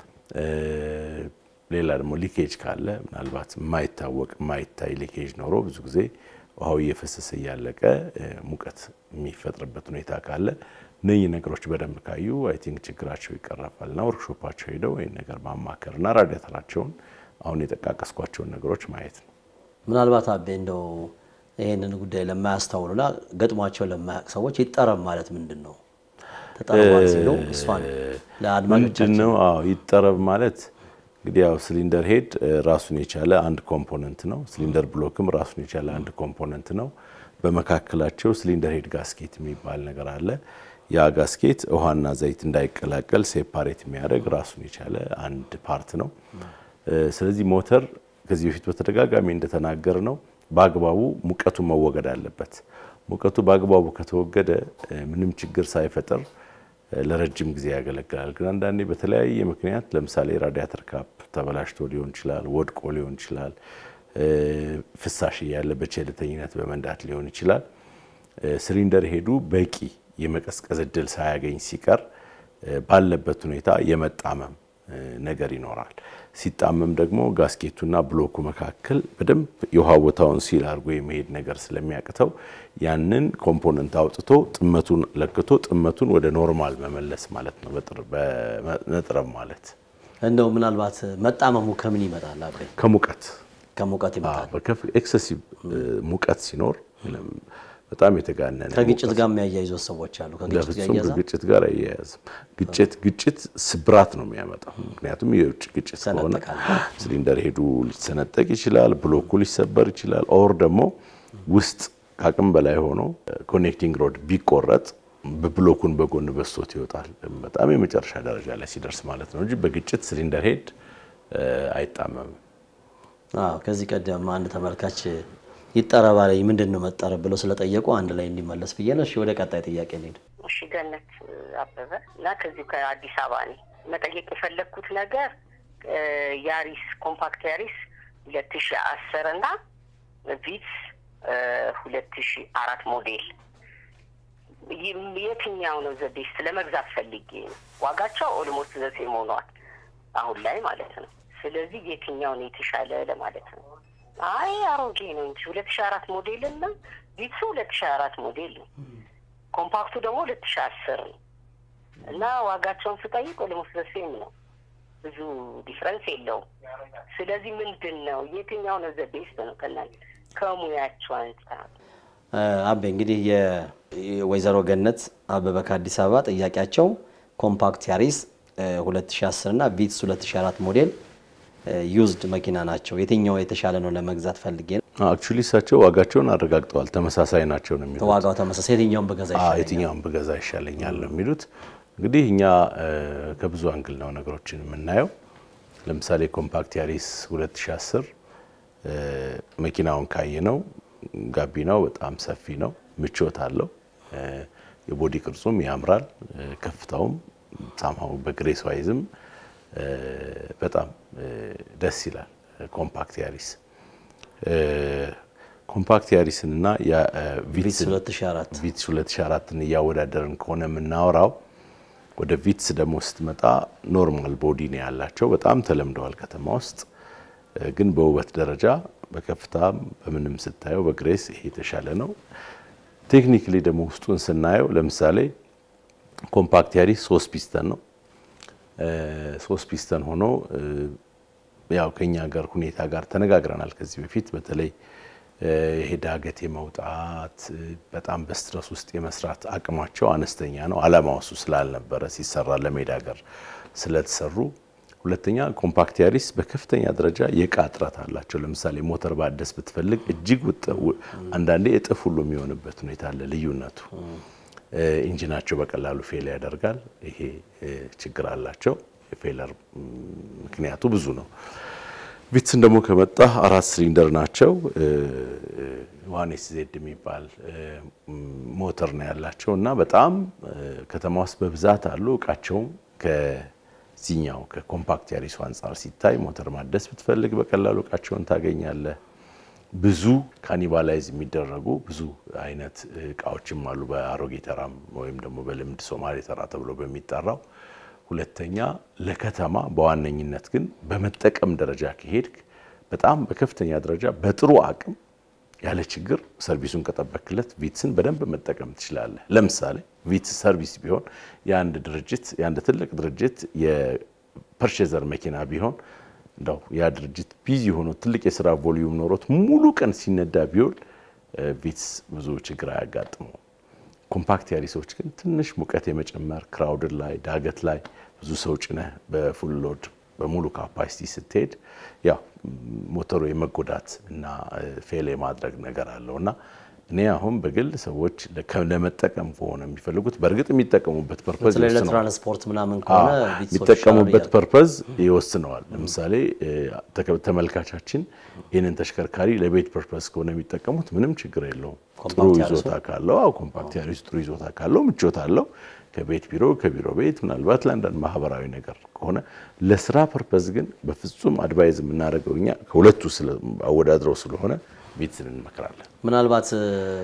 ሌላ ደግሞ ሊኬጅ ካለ ምናልባት የማይታወቅ የማይታይ ሊኬጅ ኖሮ ብዙ ጊዜ ውሃው እየፈሰሰ እያለቀ ሙቀት የሚፈጥርበት ሁኔታ ካለ እነኚህ ነገሮች በደንብ ካዩ አይ ቲንክ ችግራቸው ይቀረፋል እና ወርክሾፓቸው ሄደው ይህን ነገር ማማከር እና ራዲያተራቸውን አሁን የጠቃቀስኳቸውን ነገሮች ማየት ነው። ምናልባት አቤ እንደው ይህንን ጉዳይ ለማያስተውሉና ገጥሟቸው ለማያውቅ ሰዎች ይጠረብ ማለት ምንድን ነው? ተጠርቧል ሲሉ እሷን ምንድን ለአድማጮቻችን ነው? አዎ ይጠረብ ማለት እንግዲህ ያው ሲሊንደር ሄድ ራሱን የቻለ አንድ ኮምፖነንት ነው። ሲሊንደር ብሎክም ራሱን የቻለ አንድ ኮምፖነንት ነው። በመካከላቸው ሲሊንደር ሄድ ጋስኬት የሚባል ነገር አለ። ያ ጋስኬት ውሃና ዘይት እንዳይቀላቀል ሴፓሬት የሚያደርግ ራሱን የቻለ አንድ ፓርት ነው። ስለዚህ ሞተር ከዚህ በፊት በተደጋጋሚ እንደተናገር ነው በአግባቡ ሙቀቱ መወገድ አለበት። ሙቀቱ በአግባቡ ከተወገደ ምንም ችግር ሳይፈጥር ለረጅም ጊዜ ያገለግላል። ግን አንዳንዴ በተለያየ ምክንያት ለምሳሌ ራዲያተር ካፕ ተበላሽቶ ሊሆን ይችላል፣ ወድቆ ሊሆን ይችላል፣ ፍሳሽ እያለ በቸልተኝነት በመንዳት ሊሆን ይችላል። ሲሊንደር ሄዱ በቂ የመቀዝቀዝ እድል ሳያገኝ ሲቀር ባለበት ሁኔታ የመጣመም ነገር ይኖራል። ሲጣመም ደግሞ ጋስኬቱና ብሎኩ መካከል በደንብ የውሃ ቦታውን ሲል አድርጎ የመሄድ ነገር ስለሚያቅተው ያንን ኮምፖነንት አውጥቶ ጥመቱን ለክቶ ጥመቱን ወደ ኖርማል መመለስ ማለት ነው። በነጥረብ ማለት እንደው ምናልባት መጣመሙ ከምን ይመጣል? አቤ ከሙቀት ከሙቀት ይመጣል። ኤክሰሲቭ ሙቀት ሲኖር በጣም የተጋነነ ከግጭት ጋር የሚያያይዙት ሰዎች አሉ። ከግጭት ጋር ለፍጹም እያያዛል። ከግጭት ጋር አያያዝም። ግጭት ግጭት ስብራት ነው የሚያመጣው። ምክንያቱም የውጭ ግጭት ከሆነ ይሰነጠቃል። ሲሊንደር ሄዱ ሊሰነጠቅ ይችላል፣ ብሎኩ ሊሰበር ይችላል። ኦር ደግሞ ውስጥ ከአቅም በላይ ሆኖ ኮኔክቲንግ ሮድ ቢቆረጥ በብሎኩን በጎን በስቶት ይወጣል። በጣም የመጨረሻ ደረጃ ላይ ሲደርስ ማለት ነው እንጂ በግጭት ሲሊንደር ሄድ አይጣመምም። አዎ ከዚህ ቀደም አንድ ተመልካች ይጠረባ ላይ ምንድን ነው መጠረብ ብለው ስለጠየቁ አንድ ላይ እንዲመለስ ብዬ ነው። እሺ ወደ ቀጣይ ጥያቄ እንሂድ። እሺ ገነት አበበ እና ከዚሁ ከአዲስ አበባ ነኝ። መጠየቅ የፈለግኩት ነገር ያሪስ ኮምፓክት ያሪስ ሁለት ሺ አስር እና ቪትስ ሁለት ሺ አራት ሞዴል የትኛው ነው ዘቤስት ለመግዛት ፈልጌ ነው። ዋጋቸው ኦልሞስት ዘሴም ሆኗል አሁን ላይ ማለት ነው። ስለዚህ የትኛው ነው የተሻለ ለማለት ነው። አይ አሮጌ ነው እንጂ ሁለት ሺ አራት ሞዴል እና ቪትሱ ሁለት ሺ አራት ሞዴል ነው። ኮምፓክቱ ደግሞ ሁለት ሺ አስር ነው እና ዋጋቸውን ስጠይቅ ኦልሞስት ዘሴም ነው። ብዙ ዲፍረንስ የለውም። ስለዚህ ምንድን ነው የትኛው ነው ዘቤስት ነው ከእናንተ ከሙያቸው አንጻር? አቤ እንግዲህ የወይዘሮ ገነት አበበ ከአዲስ አበባ ጥያቄያቸው ኮምፓክት ያሪስ 2010 እና ቪትስ 2004 ሞዴል ዩዝድ መኪና ናቸው። የትኛው የተሻለ ነው ለመግዛት ፈልጌ ነው። አክቹሊ እሳቸው ዋጋቸውን አረጋግጠዋል። ተመሳሳይ ናቸው ነው የሚሉት። ዋጋው ተመሳሳይ፣ የትኛውን በገዛ አዎ፣ ይሻለኛል? የትኛውን ብገዛ ይሻለኛል ነው የሚሉት። እንግዲህ እኛ ከብዙ አንግል ነው ነገሮችን የምናየው። ለምሳሌ ኮምፓክት ያሪስ 2010 መኪናውን ካየ ነው ጋቢናው በጣም ሰፊ ነው፣ ምቾት አለው። የቦዲ ቅርጹም ያምራል፣ ከፍታውም ሳምሃው በግሬስ ዋይዝም በጣም ደስ ይላል። ኮምፓክት ያሪስ ኮምፓክት ያሪስን እና ቪትስ 2004 ቪትስ 2004ን እያወዳደርን ከሆነ የምናወራው ወደ ቪትስ ደግሞ ስትመጣ ኖርማል ቦዲ ነው ያላቸው። በጣም ተለምደዋል ከተማ ውስጥ ግን በውበት ደረጃ በከፍታም በምንም ስታየው በግሬስ ይሄ የተሻለ ነው። ቴክኒክሊ ደግሞ ውስጡን ስናየው ለምሳሌ ኮምፓክት ያሪስ ሶስት ፒስተን ነው። ሶስት ፒስተን ሆኖ ያው ከኛ ሀገር ሁኔታ ጋር ተነጋግረናል ከዚህ በፊት በተለይ ይሄ ዳገት የመውጣት በጣም በስትረስ ውስጥ የመስራት አቅማቸው አነስተኛ ነው። አላማው እሱ ስላልነበረ ሲሰራ ለሜዳ ሀገር ስለተሰሩ ሁለተኛ ኮምፓክት ያሪስ በከፍተኛ ደረጃ የእቃ እጥረት አላቸው። ለምሳሌ ሞተር ባደስ ብትፈልግ እጅግ አንዳንዴ እጥፍ ሁሉ የሚሆንበት ሁኔታ አለ። ልዩነቱ ኢንጂናቸው በቀላሉ ፌል ያደርጋል። ይሄ ችግር አላቸው። የፌለር ምክንያቱ ብዙ ነው። ቪትስን ደግሞ ከመጣ አራት ሲሊንደር ናቸው። ዋን ኤስ ዜድ የሚባል ሞተር ነው ያላቸው እና በጣም ከተማ ውስጥ በብዛት አሉ። እቃቸውም ከዚህኛው ከኮምፓክት ያሪሱ አንጻር ሲታይ ሞተር ማደስ ብትፈልግ በቀላሉ እቃቸውን ታገኛለህ። ብዙ ካኒባላይዝ የሚደረጉ ብዙ አይነት እቃዎችም አሉ። በአሮጌ ተራም ወይም ደግሞ በልምድ ሶማሌ ተራ ተብሎ በሚጠራው ሁለተኛ ለከተማ በዋነኝነት ግን በመጠቀም ደረጃ ከሄድክ በጣም በከፍተኛ ደረጃ በጥሩ አቅም ያለ ችግር ሰርቪሱን ከጠበክለት ቪትስን በደንብ መጠቀም ትችላለህ። ለምሳሌ ቪትስ ሰርቪስ ቢሆን የአንድ ድርጅት የአንድ ትልቅ ድርጅት የፐርሼዘር መኪና ቢሆን እንደው ያ ድርጅት ቢዚ ሆኖ ትልቅ የስራ ቮሊዩም ኖሮት ሙሉ ቀን ሲነዳ ቢውል ቪትስ ብዙ ችግር አያጋጥመው። ኮምፓክት ያሪሶች ግን ትንሽ ሙቀት የመጨመር ክራውድን ላይ ዳገት ላይ ብዙ ሰው ጭነህ በፉል ሎድ በሙሉ ካፓሲቲ ስትሄድ ያው ሞተሩ የመጎዳት እና ፌል የማድረግ ነገር አለው እና እኔ አሁን በግል ሰዎች ለመጠቀም ከሆነ የሚፈልጉት በእርግጥ የሚጠቀሙበት ፐርፐዝ በተለይ ይወስነዋል። ለትራንስፖርት ምናምን ከሆነ ቪትሶች የሚጠቀሙበት ይሻላል ፐርፐዝ ይወስነዋል። ለምሳሌ ተከ- ተመልካቻችን ይህንን ተሽከርካሪ ለቤት ፐርፐዝ ከሆነ የሚጠቀሙት ምንም ችግር የለውም። ጥሩ ኮምፓክት ያሪሱ? ይዞታ ካለው አዎ፣ ኮምፓክት ያሪስ ጥሩ ይዞታ ካለው ምቾት አለው። ከቤት ቢሮ ከቢሮ ቤት ምናልባት ለአንዳንድ ማህበራዊ ነገር ከሆነ ለስራ ፐርፐዝ ግን በፍጹም አድቫይዝ የምናደርገው እኛ ከሁለቱ ስለ- አወዳድረው ስለሆነ ቪትስን እንመክራለን። ምናልባት እ፣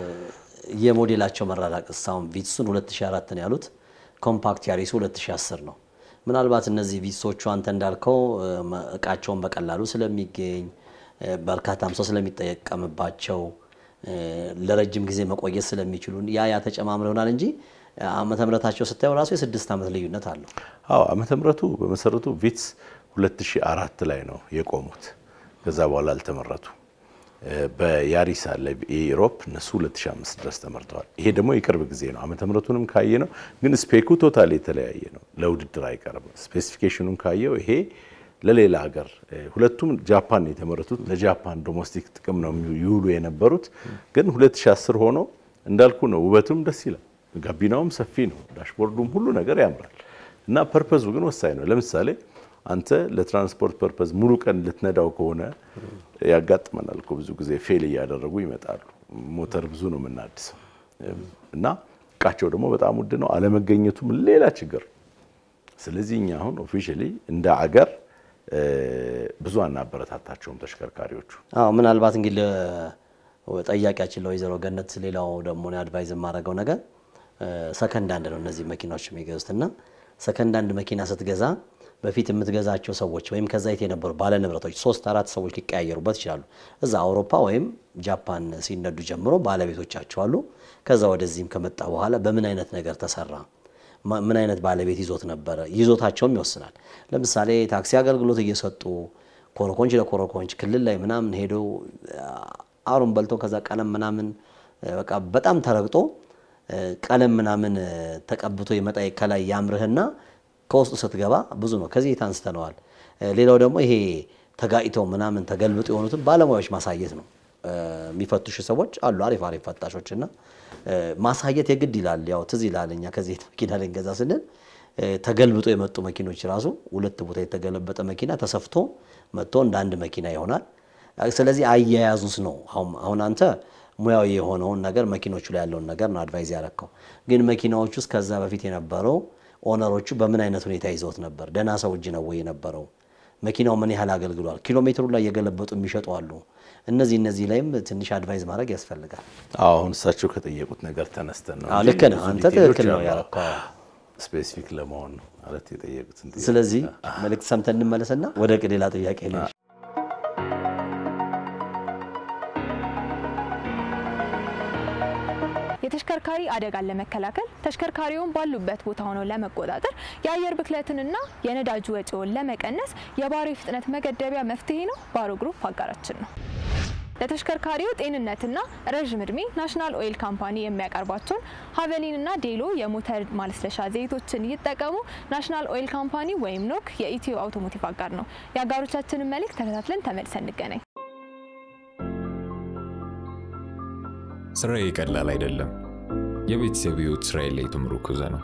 የሞዴላቸው መራራቅ አሁን ቪትሱን 2004 ነው ያሉት፣ ኮምፓክት ያሪሱ 2010 ነው። ምናልባት እነዚህ ቪትሶቹ አንተ እንዳልከው እ፣ መ- እቃቸውን በቀላሉ ስለሚገኝ እ፣ በርካታም ሰው ስለሚጠቀምባቸው እ፣ ለረጅም ጊዜ መቆየት ስለሚችሉ ያ ያ ተጨማምሮ ይሆናል እንጂ ዓመተ ምሕረታቸው ስታየው ራሱ የስድስት ዓመት ልዩነት አለው። አዎ ዓመተ ምሕረቱ በመሰረቱ ቪትስ 2004 ላይ ነው የቆሙት። ከዛ በኋላ አልተመረቱ። በያሪስ አለ የኢሮፕ እነሱ 2005 ድረስ ተመርተዋል። ይሄ ደግሞ የቅርብ ጊዜ ነው። ዓመተ ምሕረቱንም ካየ ነው ግን ስፔኩ ቶታል የተለያየ ነው። ለውድድር አይቀርም። ስፔሲፊኬሽኑን ካየው ይሄ ለሌላ ሀገር ሁለቱም ጃፓን ነው የተመረቱት። ለጃፓን ዶሜስቲክ ጥቅም ነው ይውሉ የነበሩት። ግን 2010 ሆኖ እንዳልኩ ነው። ውበቱም ደስ ይላል። ጋቢናውም ሰፊ ነው። ዳሽቦርዱም ሁሉ ነገር ያምራል። እና ፐርፐዙ ግን ወሳኝ ነው። ለምሳሌ አንተ ለትራንስፖርት ፐርፐዝ ሙሉ ቀን ልትነዳው ከሆነ ያጋጥመናል እኮ ብዙ ጊዜ ፌል እያደረጉ ይመጣሉ። ሞተር ብዙ ነው የምናድሰው እና እቃቸው ደግሞ በጣም ውድ ነው። አለመገኘቱም ሌላ ችግር። ስለዚህ እኛ አሁን ኦፊሻሊ እንደ አገር ብዙ አናበረታታቸውም ተሽከርካሪዎቹ። አዎ ምናልባት እንግዲህ ጠያቂያችን ለወይዘሮ ገነት ሌላው ደግሞ አድቫይዝ የማደርገው ነገር ሰከንድ አንድ ነው እነዚህ መኪናዎች የሚገዙት እና ሰከንድ አንድ መኪና ስትገዛ በፊት የምትገዛቸው ሰዎች ወይም ከዛ የት የነበሩ ባለ ንብረቶች ሶስት አራት ሰዎች ሊቀያየሩበት ይችላሉ። እዛ አውሮፓ ወይም ጃፓን ሲነዱ ጀምሮ ባለቤቶቻቸው አሉ። ከዛ ወደዚህም ከመጣ በኋላ በምን አይነት ነገር ተሰራ፣ ምን አይነት ባለቤት ይዞት ነበረ፣ ይዞታቸውም ይወስናል። ለምሳሌ ታክሲ አገልግሎት እየሰጡ ኮረኮንች ለኮረኮንች ክልል ላይ ምናምን ሄዶ አሩን በልቶ ከዛ ቀለም ምናምን በቃ በጣም ተረግጦ ቀለም ምናምን ተቀብቶ ይመጣ ከላይ ያምርህና ከውስጡ ስትገባ ብዙ ነው። ከዚህ አንስተነዋል። ሌላው ደግሞ ይሄ ተጋጭተው ምናምን ተገልብጦ የሆኑትን ባለሙያዎች ማሳየት ነው። የሚፈትሹ ሰዎች አሉ፣ አሪፍ አሪፍ ፈታሾች እና ማሳየት የግድ ይላል። ያው ትዝ ይላል እኛ ከዚህ መኪና ልንገዛ ስንል ተገልብጦ የመጡ መኪኖች ራሱ ሁለት ቦታ የተገለበጠ መኪና ተሰፍቶ መጥቶ እንደ አንድ መኪና ይሆናል። ስለዚህ አያያዙስ ነው አሁን አንተ ሙያዊ የሆነውን ነገር መኪኖቹ ላይ ያለውን ነገር ነው አድቫይዝ ያረከው። ግን መኪናዎቹ ውስጥ ከዛ በፊት የነበረው ኦነሮቹ በምን አይነት ሁኔታ ይዘውት ነበር? ደህና ሰው እጅ ነው ወይ የነበረው? መኪናው ምን ያህል አገልግሏል? ኪሎ ሜትሩ ላይ የገለበጡ የሚሸጡ አሉ። እነዚህ እነዚህ ላይም ትንሽ አድቫይዝ ማድረግ ያስፈልጋል። አሁን እሳቸው ከጠየቁት ነገር ተነስተን ነው። ልክ ነህ አንተ ትክክል ነው ያረከው። ስፔሲፊክ ለመሆን ነው ማለት የጠየቁትን ጥያቄ። ስለዚህ መልእክት ሰምተን እንመለስና ወደ ሌላ ጥያቄ ነው። የተሽከርካሪ አደጋን ለመከላከል ተሽከርካሪውን ባሉበት ቦታ ሆነው ለመቆጣጠር የአየር ብክለትንና የነዳጅ ወጪውን ለመቀነስ የባሮ ፍጥነት መገደቢያ መፍትሄ ነው። ባሮ ግሩፕ አጋራችን ነው። ለተሽከርካሪው ጤንነትና ረዥም እድሜ ናሽናል ኦይል ካምፓኒ የሚያቀርባቸውን ሀቨሊንና ዴሎ የሞተር ማለስለሻ ዘይቶችን ይጠቀሙ። ናሽናል ኦይል ካምፓኒ ወይም ኖክ የኢትዮ አውቶሞቲቭ አጋር ነው። የአጋሮቻችንን መልእክት ተከታትለን ተመልሰን እንገናኝ። ስራዬ ቀላል አይደለም። የቤተሰብ ህይወት ስራዬ ላይ የተመረኮዘ ነው።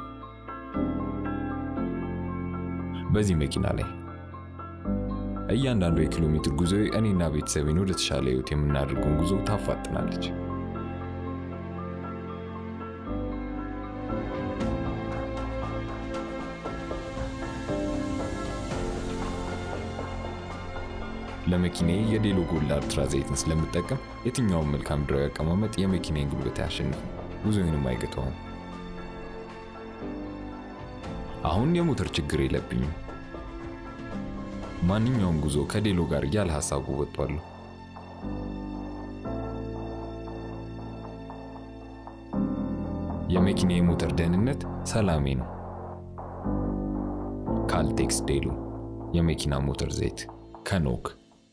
በዚህ መኪና ላይ እያንዳንዱ የኪሎ ሜትር ጉዞ እኔና ቤተሰቤን ወደ ተሻለ ህይወት የምናደርገውን ጉዞ ታፋጥናለች። ለመኪናዬ የዴሎ ጎልድ አልትራ ዘይትን ስለምጠቀም የትኛውን መልክዓ ምድራዊ አቀማመጥ የመኪናዬን ጉልበት አያሸንፍም፣ ጉዞዬንም አይገታውም። አሁን የሞተር ችግር የለብኝም። ማንኛውም ጉዞ ከዴሎ ጋር ያለ ሀሳቡ ወጥቷለሁ። የመኪና የሞተር ደህንነት ሰላሜ ነው። ካልቴክስ ዴሎ የመኪና ሞተር ዘይት ከኖክ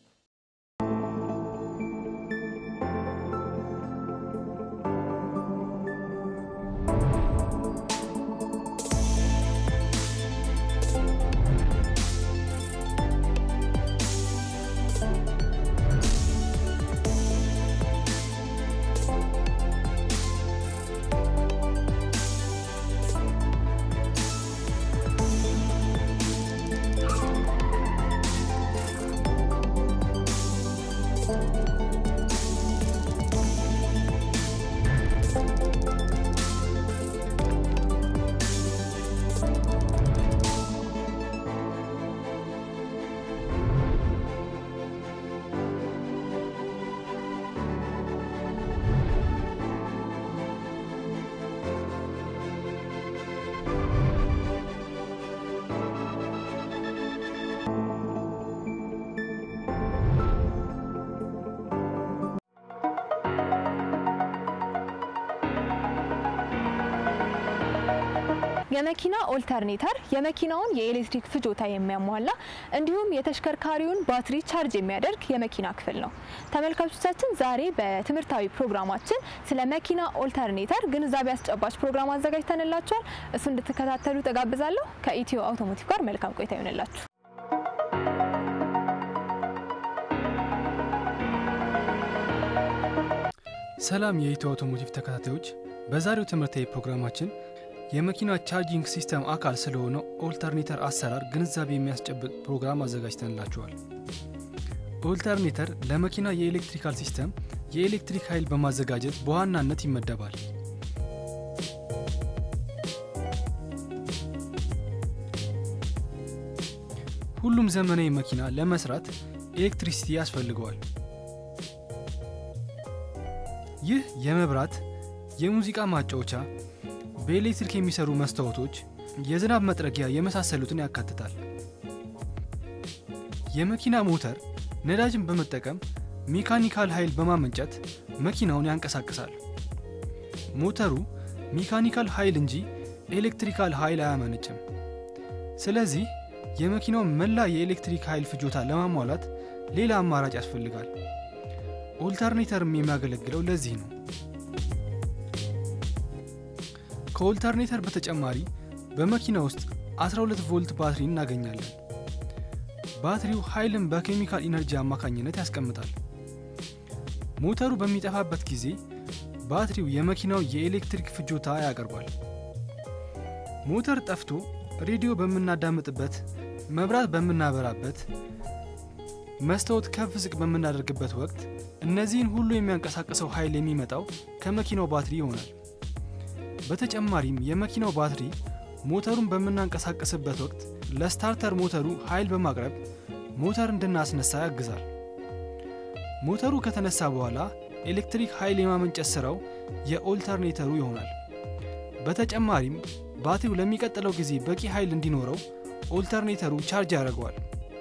የመኪና ኦልተርኔተር የመኪናውን የኤሌክትሪክ ፍጆታ የሚያሟላ እንዲሁም የተሽከርካሪውን ባትሪ ቻርጅ የሚያደርግ የመኪና ክፍል ነው። ተመልካቾቻችን ዛሬ በትምህርታዊ ፕሮግራማችን ስለ መኪና ኦልተርኔተር ግንዛቤ አስጨባጭ ፕሮግራም አዘጋጅተንላችኋል። እሱ እንድትከታተሉ ተጋብዛለሁ። ከኢትዮ አውቶሞቲቭ ጋር መልካም ቆይታ ይሆንላችሁ። ሰላም የኢትዮ አውቶሞቲቭ ተከታታዮች፣ በዛሬው ትምህርታዊ ፕሮግራማችን የመኪና ቻርጂንግ ሲስተም አካል ስለሆነው ኦልተርኔተር አሰራር ግንዛቤ የሚያስጨብጥ ፕሮግራም አዘጋጅተንላችኋል። ኦልተርኔተር ለመኪና የኤሌክትሪካል ሲስተም የኤሌክትሪክ ኃይል በማዘጋጀት በዋናነት ይመደባል። ሁሉም ዘመናዊ መኪና ለመስራት ኤሌክትሪሲቲ ያስፈልገዋል። ይህ የመብራት፣ የሙዚቃ ማጫወቻ፣ በኤሌክትሪክ የሚሰሩ መስታወቶች፣ የዝናብ መጥረጊያ የመሳሰሉትን ያካትታል። የመኪና ሞተር ነዳጅን በመጠቀም ሜካኒካል ኃይል በማመንጨት መኪናውን ያንቀሳቅሳል። ሞተሩ ሜካኒካል ኃይል እንጂ ኤሌክትሪካል ኃይል አያመነጭም። ስለዚህ የመኪናውን መላ የኤሌክትሪክ ኃይል ፍጆታ ለማሟላት ሌላ አማራጭ ያስፈልጋል። ኦልተርኔተርም የሚያገለግለው ለዚህ ነው። ከኦልተርኔተር በተጨማሪ በመኪና ውስጥ 12 ቮልት ባትሪ እናገኛለን። ባትሪው ኃይልን በኬሚካል ኢነርጂ አማካኝነት ያስቀምጣል። ሞተሩ በሚጠፋበት ጊዜ ባትሪው የመኪናው የኤሌክትሪክ ፍጆታ ያቀርባል። ሞተር ጠፍቶ ሬዲዮ በምናዳምጥበት፣ መብራት በምናበራበት፣ መስታወት ከፍ ዝቅ በምናደርግበት ወቅት እነዚህን ሁሉ የሚያንቀሳቅሰው ኃይል የሚመጣው ከመኪናው ባትሪ ይሆናል። በተጨማሪም የመኪናው ባትሪ ሞተሩን በምናንቀሳቀስበት ወቅት ለስታርተር ሞተሩ ኃይል በማቅረብ ሞተር እንድናስነሳ ያግዛል። ሞተሩ ከተነሳ በኋላ ኤሌክትሪክ ኃይል የማመንጨት ስራው የኦልተርኔተሩ ይሆናል። በተጨማሪም ባትሪው ለሚቀጥለው ጊዜ በቂ ኃይል እንዲኖረው ኦልተርኔተሩ ቻርጅ ያደርገዋል።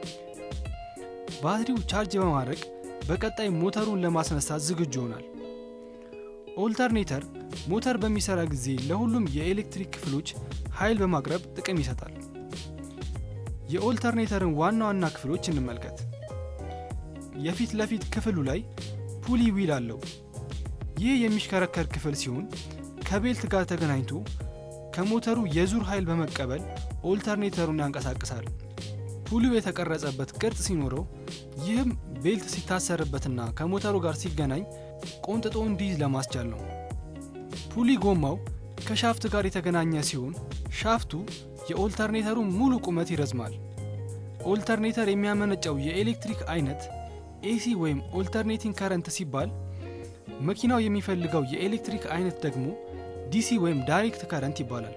ባትሪው ቻርጅ በማድረግ በቀጣይ ሞተሩን ለማስነሳት ዝግጁ ይሆናል። ኦልተርኔተር ሞተር በሚሰራ ጊዜ ለሁሉም የኤሌክትሪክ ክፍሎች ኃይል በማቅረብ ጥቅም ይሰጣል። የኦልተርኔተርን ዋና ዋና ክፍሎች እንመልከት። የፊት ለፊት ክፍሉ ላይ ፑሊ ዊል አለው። ይህ የሚሽከረከር ክፍል ሲሆን ከቤልት ጋር ተገናኝቶ ከሞተሩ የዙር ኃይል በመቀበል ኦልተርኔተሩን ያንቀሳቅሳል። ፑሊው የተቀረጸበት ቅርጽ ሲኖረው ይህም ቤልት ሲታሰርበትና ከሞተሩ ጋር ሲገናኝ ቆንጥጦ እንዲይዝ ለማስቻል ነው። ፑሊ ጎማው ከሻፍት ጋር የተገናኘ ሲሆን ሻፍቱ የኦልተርኔተሩ ሙሉ ቁመት ይረዝማል። ኦልተርኔተር የሚያመነጨው የኤሌክትሪክ አይነት ኤሲ ወይም ኦልተርኔቲንግ ከረንት ሲባል መኪናው የሚፈልገው የኤሌክትሪክ አይነት ደግሞ ዲሲ ወይም ዳይሬክት ከረንት ይባላል።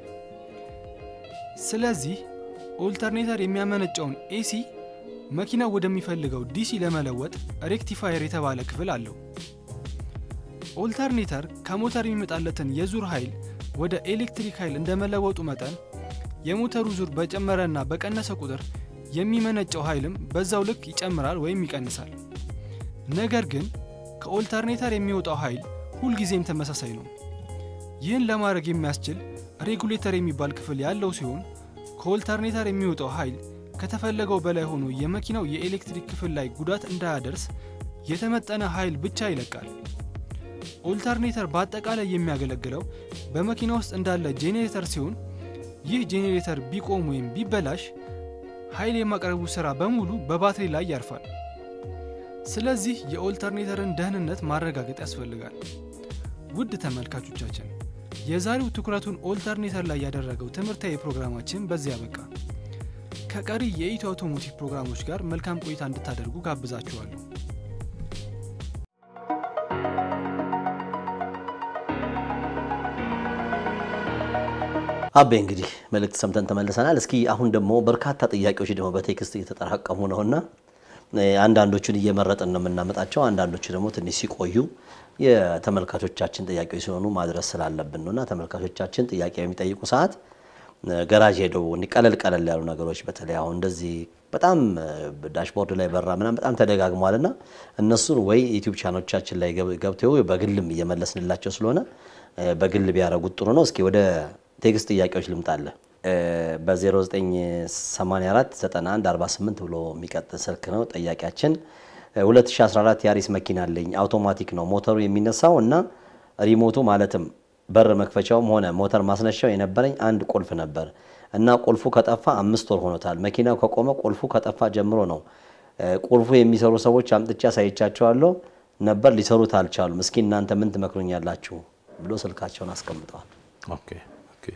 ስለዚህ ኦልተርኔተር የሚያመነጨውን ኤሲ መኪናው ወደሚፈልገው ዲሲ ለመለወጥ ሬክቲፋየር የተባለ ክፍል አለው። ኦልተርኔተር ከሞተር የሚመጣለትን የዙር ኃይል ወደ ኤሌክትሪክ ኃይል እንደመለወጡ መጠን የሞተሩ ዙር በጨመረና በቀነሰ ቁጥር የሚመነጨው ኃይልም በዛው ልክ ይጨምራል ወይም ይቀንሳል። ነገር ግን ከኦልተርኔተር የሚወጣው ኃይል ሁልጊዜም ተመሳሳይ ነው። ይህን ለማድረግ የሚያስችል ሬጉሌተር የሚባል ክፍል ያለው ሲሆን ከኦልተርኔተር የሚወጣው ኃይል ከተፈለገው በላይ ሆኖ የመኪናው የኤሌክትሪክ ክፍል ላይ ጉዳት እንዳያደርስ የተመጠነ ኃይል ብቻ ይለቃል። ኦልተርኔተር በአጠቃላይ የሚያገለግለው በመኪና ውስጥ እንዳለ ጄኔሬተር ሲሆን ይህ ጄኔሬተር ቢቆም ወይም ቢበላሽ ኃይል የማቅረቡ ሥራ በሙሉ በባትሪ ላይ ያርፋል። ስለዚህ የኦልተርኔተርን ደህንነት ማረጋገጥ ያስፈልጋል። ውድ ተመልካቾቻችን የዛሬው ትኩረቱን ኦልተርኔተር ላይ ያደረገው ትምህርታዊ ፕሮግራማችን በዚያ በቃ። ከቀሪ የኢትዮ አውቶሞቲቭ ፕሮግራሞች ጋር መልካም ቆይታ እንድታደርጉ ጋብዛችኋለሁ። አቤ እንግዲህ መልእክት ሰምተን ተመልሰናል። እስኪ አሁን ደግሞ በርካታ ጥያቄዎች ደግሞ በቴክስት እየተጠራቀሙ ነውና አንዳንዶቹን እየመረጥን ነው የምናመጣቸው። አንዳንዶቹ ደግሞ ትንሽ ሲቆዩ የተመልካቾቻችን ጥያቄዎች ሲሆኑ ማድረስ ስላለብን ነውና ተመልካቾቻችን ጥያቄ የሚጠይቁ ሰዓት ገራዥ ሄደው ቀለል ቀለል ያሉ ነገሮች በተለይ አሁን እንደዚህ በጣም ዳሽቦርድ ላይ በራ ምናምን በጣም ተደጋግሟልና እነሱን ወይ ዩቲዩብ ቻናሎቻችን ላይ ገብተው በግልም እየመለስንላቸው ስለሆነ በግል ቢያደርጉት ጥሩ ነው። እስኪ ወደ ቴክስት ጥያቄዎች ልምጣለ በ0984 91 48 ብሎ የሚቀጥል ስልክ ነው ጠያቂያችን። 2014 ያሪስ መኪና አለኝ። አውቶማቲክ ነው ሞተሩ የሚነሳው እና ሪሞቱ ማለትም በር መክፈቻውም ሆነ ሞተር ማስነሻው የነበረኝ አንድ ቁልፍ ነበር እና ቁልፉ ከጠፋ አምስት ወር ሆኖታል። መኪናው ከቆመ ቁልፉ ከጠፋ ጀምሮ ነው። ቁልፉ የሚሰሩ ሰዎች አምጥቼ አሳይቻቸዋለሁ ነበር፣ ሊሰሩት አልቻሉም። እስኪ እናንተ ምን ትመክሩኛላችሁ ብሎ ስልካቸውን አስቀምጠዋል። ኦኬ ኦኬ።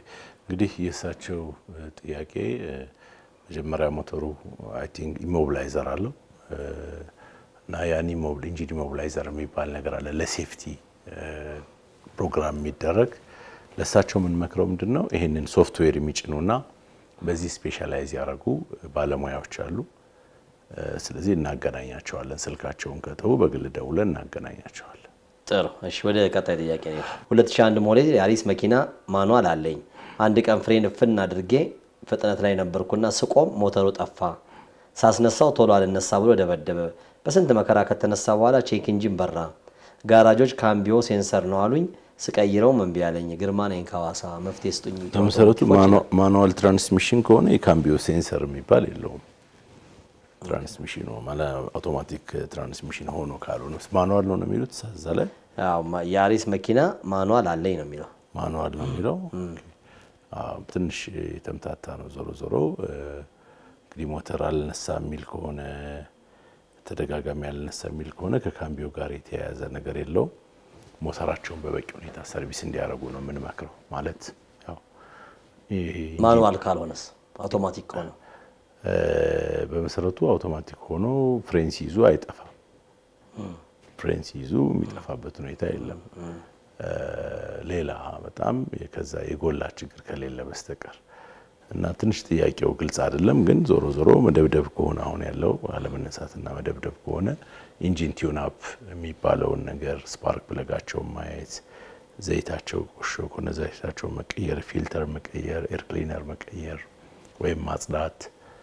እንግዲህ የእሳቸው ጥያቄ መጀመሪያ ሞተሩ አይ ቲንክ ኢሞብላይዘር አለው እና ያን ኢንጂን ኢሞብላይዘር የሚባል ነገር አለ ለሴፍቲ ፕሮግራም የሚደረግ ለእሳቸው የምንመክረው ምንድን ነው ይህንን ሶፍትዌር የሚጭኑና በዚህ ስፔሻላይዝ ያደረጉ ባለሙያዎች አሉ። ስለዚህ እናገናኛቸዋለን። ስልካቸውን ከተው በግል ደውለን እናገናኛቸዋለን። ጥሩ እሺ፣ ወደ ቀጣይ ጥያቄ ነው። 2001 ሞዴል የአሪስ መኪና ማኗል አለኝ። አንድ ቀን ፍሬን እፍን አድርጌ ፍጥነት ላይ ነበርኩና ስቆም ሞተሩ ጠፋ። ሳስነሳው ቶሎ አልነሳ ብሎ ደበደበ። በስንት መከራ ከተነሳ በኋላ ቼክ ኢንጂን በራ። ጋራጆች ካምቢዮ ሴንሰር ነው አሉኝ። ስቀይረው እምቢ አለኝ። ግርማ ነኝ ከሐዋሳ መፍትሄ ስጡኝ። በመሰረቱ ማኑዋል ትራንስሚሽን ከሆነ የካምቢዮ ሴንሰር የሚባል የለውም። ትራንስሚሽን አውቶማቲክ ትራንስሚሽን ሆኖ ካልሆነ ማኑዋል ነው ነው የሚሉት እዛ ላይ የአሪስ መኪና ማኑዋል አለኝ ነው የሚለው ማኑዋል ነው የሚለው ትንሽ የተምታታ ነው። ዞሮ ዞሮ እንግዲህ ሞተር አልነሳ የሚል ከሆነ ተደጋጋሚ አልነሳ የሚል ከሆነ ከካምቢዮ ጋር የተያያዘ ነገር የለውም። ሞተራቸውን በበቂ ሁኔታ ሰርቪስ እንዲያደርጉ ነው የምንመክረው። ማለት ያው ማኑዋል ካልሆነስ አውቶማቲክ ከሆነ በመሰረቱ አውቶማቲክ ሆኖ ፍሬን ሲይዙ አይጠፋም። ፍሬን ሲይዙ የሚጠፋበት ሁኔታ የለም። ሌላ በጣም ከዛ የጎላ ችግር ከሌለ በስተቀር እና ትንሽ ጥያቄው ግልጽ አይደለም። ግን ዞሮ ዞሮ መደብደብ ከሆነ አሁን ያለው አለመነሳትና መደብደብ ከሆነ ኢንጂን ቲዩን አፕ የሚባለውን ነገር ስፓርክ ፕለጋቸውን ማየት፣ ዘይታቸው ቆሾ ከሆነ ዘይታቸውን መቀየር፣ ፊልተር መቀየር፣ ኤር ክሊነር መቀየር ወይም ማጽዳት፣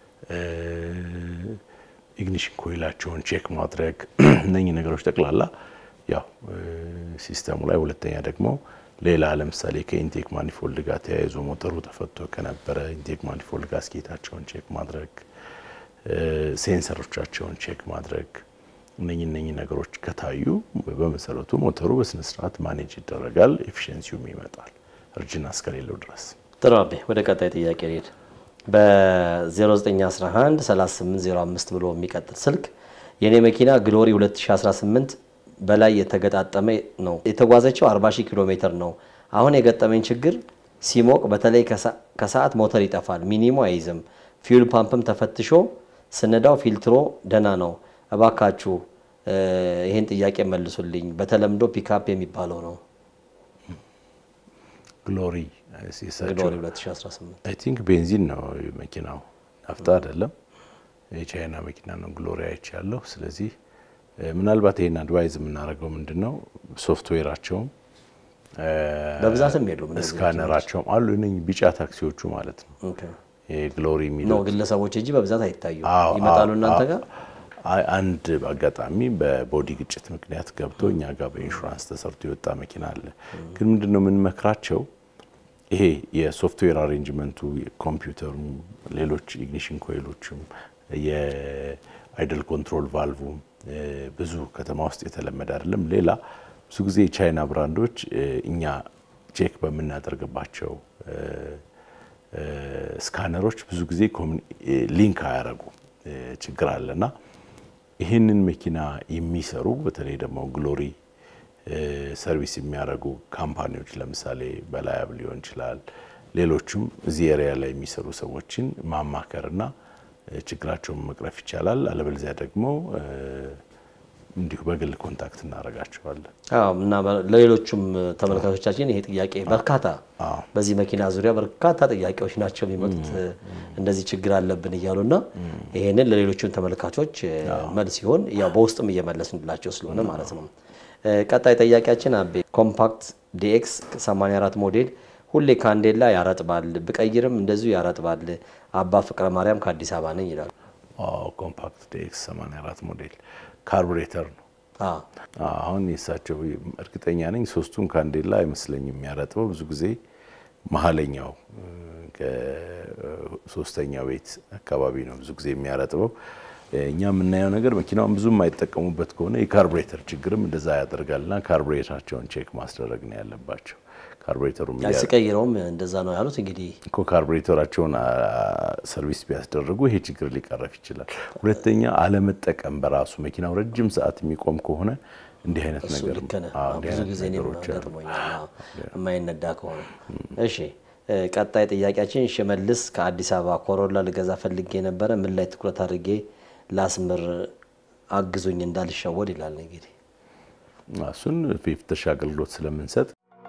ኢግኒሽን ኮይላቸውን ቼክ ማድረግ እነኚህ ነገሮች ጠቅላላ ያው ሲስተሙ ላይ ሁለተኛ ደግሞ ሌላ ለምሳሌ ከኢንቴክ ማኒፎልድ ጋር ተያይዞ ሞተሩ ተፈቶ ከነበረ ኢንቴክ ማኒፎልድ ጋስኬታቸውን ቼክ ማድረግ፣ ሴንሰሮቻቸውን ቼክ ማድረግ እነኚህ እነኚህ ነገሮች ከታዩ በመሰረቱ ሞተሩ በስነስርዓት ማኔጅ ይደረጋል፣ ኤፊሽንሲውም ይመጣል እርጅና እስከሌለው ድረስ። ጥሩ አቤ፣ ወደ ቀጣይ ጥያቄ ሄድ በ0911 3805 ብሎ የሚቀጥል ስልክ የኔ መኪና ግሎሪ 2018 በላይ የተገጣጠመ ነው። የተጓዘችው 40 ሺህ ኪሎ ሜትር ነው። አሁን የገጠመኝ ችግር ሲሞቅ በተለይ ከሰዓት ሞተር ይጠፋል፣ ሚኒሞ አይይዝም። ፊውል ፓምፕም ተፈትሾ ስነዳው ፊልትሮ ደህና ነው። እባካችሁ ይህን ጥያቄ መልሱልኝ። በተለምዶ ፒካፕ የሚባለው ነው። ግሎሪ ግሎሪ 2018 አይ ቲንክ ቤንዚን ነው መኪናው፣ ናፍጣ አይደለም። የቻይና መኪና ነው። ግሎሪ አይቻለሁ። ስለዚህ ምናልባት ይሄን አድቫይዝ የምናደርገው ምንድን ነው ሶፍትዌራቸውም በብዛትም የሉም ስካነራቸውም አሉ እነኝህ ቢጫ ታክሲዎቹ ማለት ነው ግሎሪ ነው የሚለው ግለሰቦች እንጂ በብዛት አይታዩም። ይመጣሉ እናንተ ጋር አንድ አጋጣሚ በቦዲ ግጭት ምክንያት ገብቶ እኛ ጋር በኢንሹራንስ ተሰርቶ የወጣ መኪና አለ። ግን ምንድን ነው የምንመክራቸው ይሄ የሶፍትዌር አሬንጅመንቱ ኮምፒውተሩ፣ ሌሎች ኢግኒሽን ኮይሎችም የአይደል ኮንትሮል ቫልቭም ብዙ ከተማ ውስጥ የተለመደ አይደለም። ሌላ ብዙ ጊዜ የቻይና ብራንዶች እኛ ቼክ በምናደርግባቸው ስካነሮች ብዙ ጊዜ ሊንክ አያረጉ ችግር አለና ይህንን መኪና የሚሰሩ በተለይ ደግሞ ግሎሪ ሰርቪስ የሚያደርጉ ካምፓኒዎች ለምሳሌ በላያብ ሊሆን ይችላል፣ ሌሎችም እዚህ ኤሪያ ላይ የሚሰሩ ሰዎችን ማማከርና ችግራቸውን መቅረፍ ይቻላል። አለበለዚያ ደግሞ እንዲሁ በግል ኮንታክት እናደርጋቸዋለን። እና ለሌሎቹም ተመልካቾቻችን ይሄ ጥያቄ በርካታ በዚህ መኪና ዙሪያ በርካታ ጥያቄዎች ናቸው የሚመጡት እንደዚህ ችግር አለብን እያሉና ይሄንን ለሌሎቹም ተመልካቾች መልስ ሲሆን ያው በውስጥም እየመለስንላቸው ስለሆነ ማለት ነው። ቀጣይ ጥያቄያችን አቤ ኮምፓክት ዲኤክስ 84 ሞዴል ሁሌ ካንዴላ ያረጥባል፣ ብቀይርም እንደዚሁ ያረጥባል። አባ ፍቅረ ማርያም ከአዲስ አበባ ነኝ ይላሉ። ኮምፓክት ዲኤክስ 84 ሞዴል ካርቡሬተር ነው። አሁን የእሳቸው እርግጠኛ ነኝ ሶስቱን ካንዴላ አይመስለኝም የሚያረጥበው ብዙ ጊዜ መሀለኛው ከሶስተኛው ቤት አካባቢ ነው ብዙ ጊዜ የሚያረጥበው። እኛ የምናየው ነገር መኪናውን ብዙ የማይጠቀሙበት ከሆነ የካርቡሬተር ችግርም እንደዛ ያደርጋልና ካርቡሬተራቸውን ቼክ ማስደረግ ነው ያለባቸው። ካርቡሬተሩ ሲቀይረውም እንደዛ ነው ያሉት። እንግዲህ እኮ ካርቡሬተራቸውን ሰርቪስ ቢያስደርጉ ይሄ ችግር ሊቀረፍ ይችላል። ሁለተኛ አለመጠቀም በራሱ መኪናው ረጅም ሰዓት የሚቆም ከሆነ እንዲህ አይነት ነገር ብዙ ጊዜ ገጥሞኛል፣ የማይነዳ ከሆነ እሺ። ቀጣይ ጥያቄያችን ሽመልስ ከአዲስ አበባ ኮሮላ ልገዛ ፈልጌ ነበረ፣ ምን ላይ ትኩረት አድርጌ ላስምር አግዙኝ እንዳልሸወድ ይላል። እንግዲህ እሱን የፍተሻ አገልግሎት ስለምንሰጥ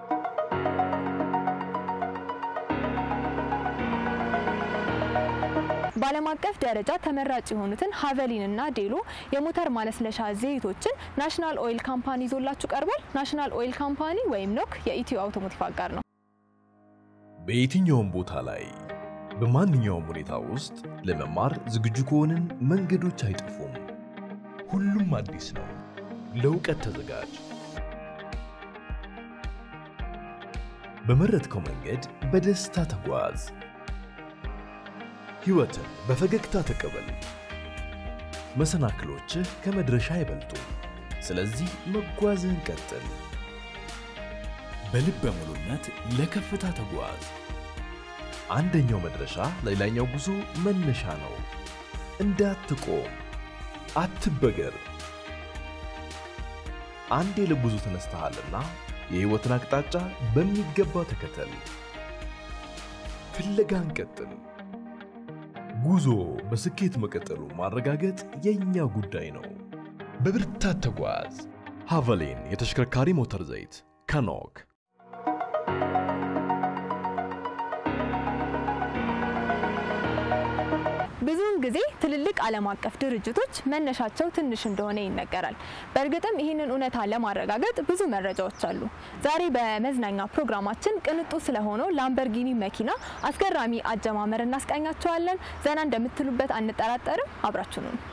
በዓለም አቀፍ ደረጃ ተመራጭ የሆኑትን ሀቨሊን እና ዴሎ የሞተር ማለስለሻ ዘይቶችን ናሽናል ኦይል ካምፓኒ ይዞላችሁ ቀርቧል። ናሽናል ኦይል ካምፓኒ ወይም ኖክ የኢትዮ አውቶሞቲቭ አጋር ነው። በየትኛውም ቦታ ላይ በማንኛውም ሁኔታ ውስጥ ለመማር ዝግጁ ከሆንን መንገዶች አይጠፉም። ሁሉም አዲስ ነው። ለእውቀት ተዘጋጅ። በመረጥከው መንገድ በደስታ ተጓዝ። ሕይወትን በፈገግታ ተቀበል። መሰናክሎችህ ከመድረሻ አይበልጡም። ስለዚህ መጓዝህን ቀጥል። በልበ ሙሉነት ለከፍታ ተጓዝ። አንደኛው መድረሻ ለሌላኛው ጉዞ መነሻ ነው። እንዳትቆም፣ አትበገር። አንዴ ለጉዞ ተነስተሃልና የሕይወትን አቅጣጫ በሚገባ ተከተል። ፍለጋን ቀጥል። ጉዞ በስኬት መቀጠሉ ማረጋገጥ የእኛ ጉዳይ ነው። በብርታት ተጓዝ። ሃቨሊን የተሽከርካሪ ሞተር ዘይት ከኖክ ብዙውን ጊዜ ትልልቅ ዓለም አቀፍ ድርጅቶች መነሻቸው ትንሽ እንደሆነ ይነገራል። በእርግጥም ይህንን እውነታ ለማረጋገጥ ብዙ መረጃዎች አሉ። ዛሬ በመዝናኛ ፕሮግራማችን ቅንጡ ስለሆነው ላምበርጊኒ መኪና አስገራሚ አጀማመር እናስቃኛቸዋለን። ዘና እንደምትሉበት አንጠራጠርም። አብራችሁ ነው።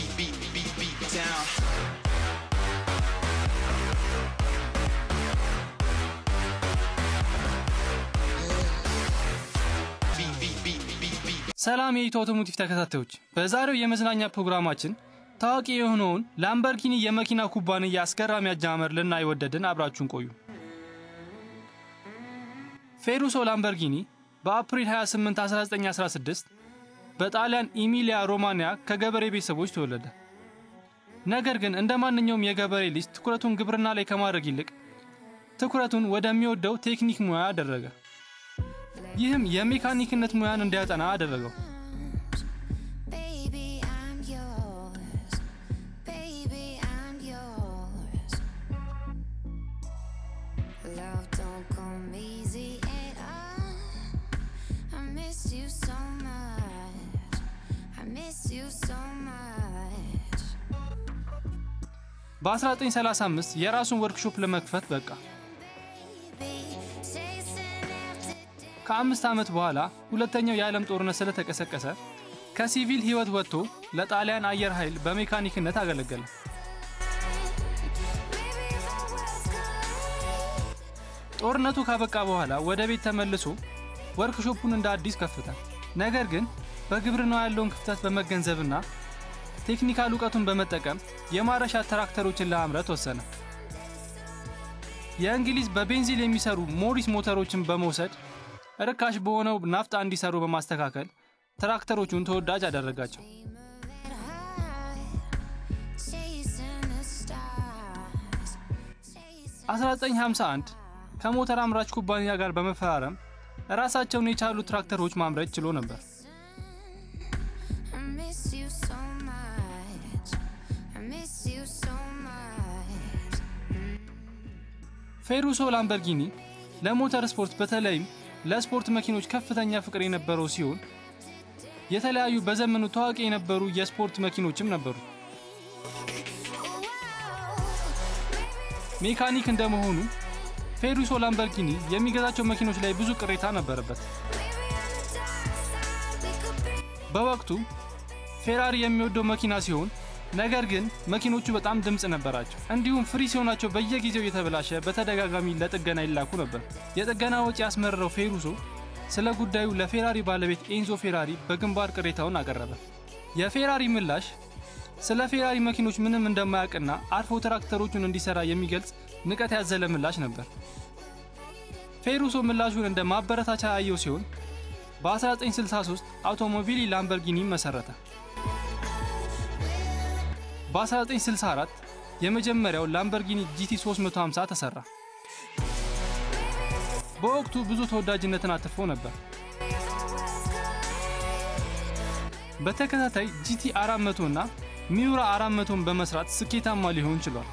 ሰላም የኢትዮ አውቶሞቲቭ ተከታታዮች፣ በዛሬው የመዝናኛ ፕሮግራማችን ታዋቂ የሆነውን ላምበርጊኒ የመኪና ኩባንያ አስገራሚ አጀማመር ልናይ ወደድን። አብራችሁን ቆዩ። ፌሩሶ ላምበርጊኒ በአፕሪል 28 1916 በጣሊያን ኢሚሊያ ሮማኒያ ከገበሬ ቤተሰቦች ተወለደ። ነገር ግን እንደ ማንኛውም የገበሬ ልጅ ትኩረቱን ግብርና ላይ ከማድረግ ይልቅ ትኩረቱን ወደሚወደው ቴክኒክ ሙያ አደረገ። ይህም የሜካኒክነት ሙያን እንዲያጠና አደረገው። በ1935 የራሱን ወርክሾፕ ለመክፈት በቃ። ከአምስት ዓመት በኋላ ሁለተኛው የዓለም ጦርነት ስለተቀሰቀሰ ከሲቪል ሕይወት ወጥቶ ለጣሊያን አየር ኃይል በሜካኒክነት አገለገለ። ጦርነቱ ካበቃ በኋላ ወደ ቤት ተመልሶ ወርክሾፑን እንደ አዲስ ከፍተ። ነገር ግን በግብርናው ያለውን ክፍተት በመገንዘብና ቴክኒካል እውቀቱን በመጠቀም የማረሻ ትራክተሮችን ለማምረት ወሰነ። የእንግሊዝ በቤንዚል የሚሰሩ ሞሪስ ሞተሮችን በመውሰድ ርካሽ በሆነው ናፍጣ እንዲሰሩ በማስተካከል ትራክተሮቹን ተወዳጅ አደረጋቸው። በ1951 ከሞተር አምራች ኩባንያ ጋር በመፈራረም ራሳቸውን የቻሉ ትራክተሮች ማምረት ችሎ ነበር። ፌሩሶ ላምበርጊኒ ለሞተር ስፖርት በተለይም ለስፖርት መኪኖች ከፍተኛ ፍቅር የነበረው ሲሆን የተለያዩ በዘመኑ ታዋቂ የነበሩ የስፖርት መኪኖችም ነበሩ። ሜካኒክ እንደመሆኑ ፌሩሶ ላምበርጊኒ የሚገዛቸው መኪኖች ላይ ብዙ ቅሬታ ነበረበት። በወቅቱ ፌራሪ የሚወደው መኪና ሲሆን ነገር ግን መኪኖቹ በጣም ድምፅ ነበራቸው። እንዲሁም ፍሪ ሲሆናቸው በየጊዜው እየተበላሸ በተደጋጋሚ ለጥገና ይላኩ ነበር። የጥገና ወጪ ያስመረረው ፌሩሶ ስለ ጉዳዩ ለፌራሪ ባለቤት ኤንዞ ፌራሪ በግንባር ቅሬታውን አቀረበ። የፌራሪ ምላሽ ስለ ፌራሪ መኪኖች ምንም እንደማያውቅና አርፎ ትራክተሮቹን እንዲሰራ የሚገልጽ ንቀት ያዘለ ምላሽ ነበር። ፌሩሶ ምላሹን እንደ ማበረታቻ ያየው ሲሆን በ1963 አውቶሞቢሊ ላምበርጊኒ መሰረተ። በ1964 የመጀመሪያው ላምበርጊኒ ጂቲ 350 ተሰራ። በወቅቱ ብዙ ተወዳጅነትን አትርፎ ነበር። በተከታታይ ጂቲ 400 እና ሚውራ 400ን በመስራት ስኬታማ ሊሆን ችሏል።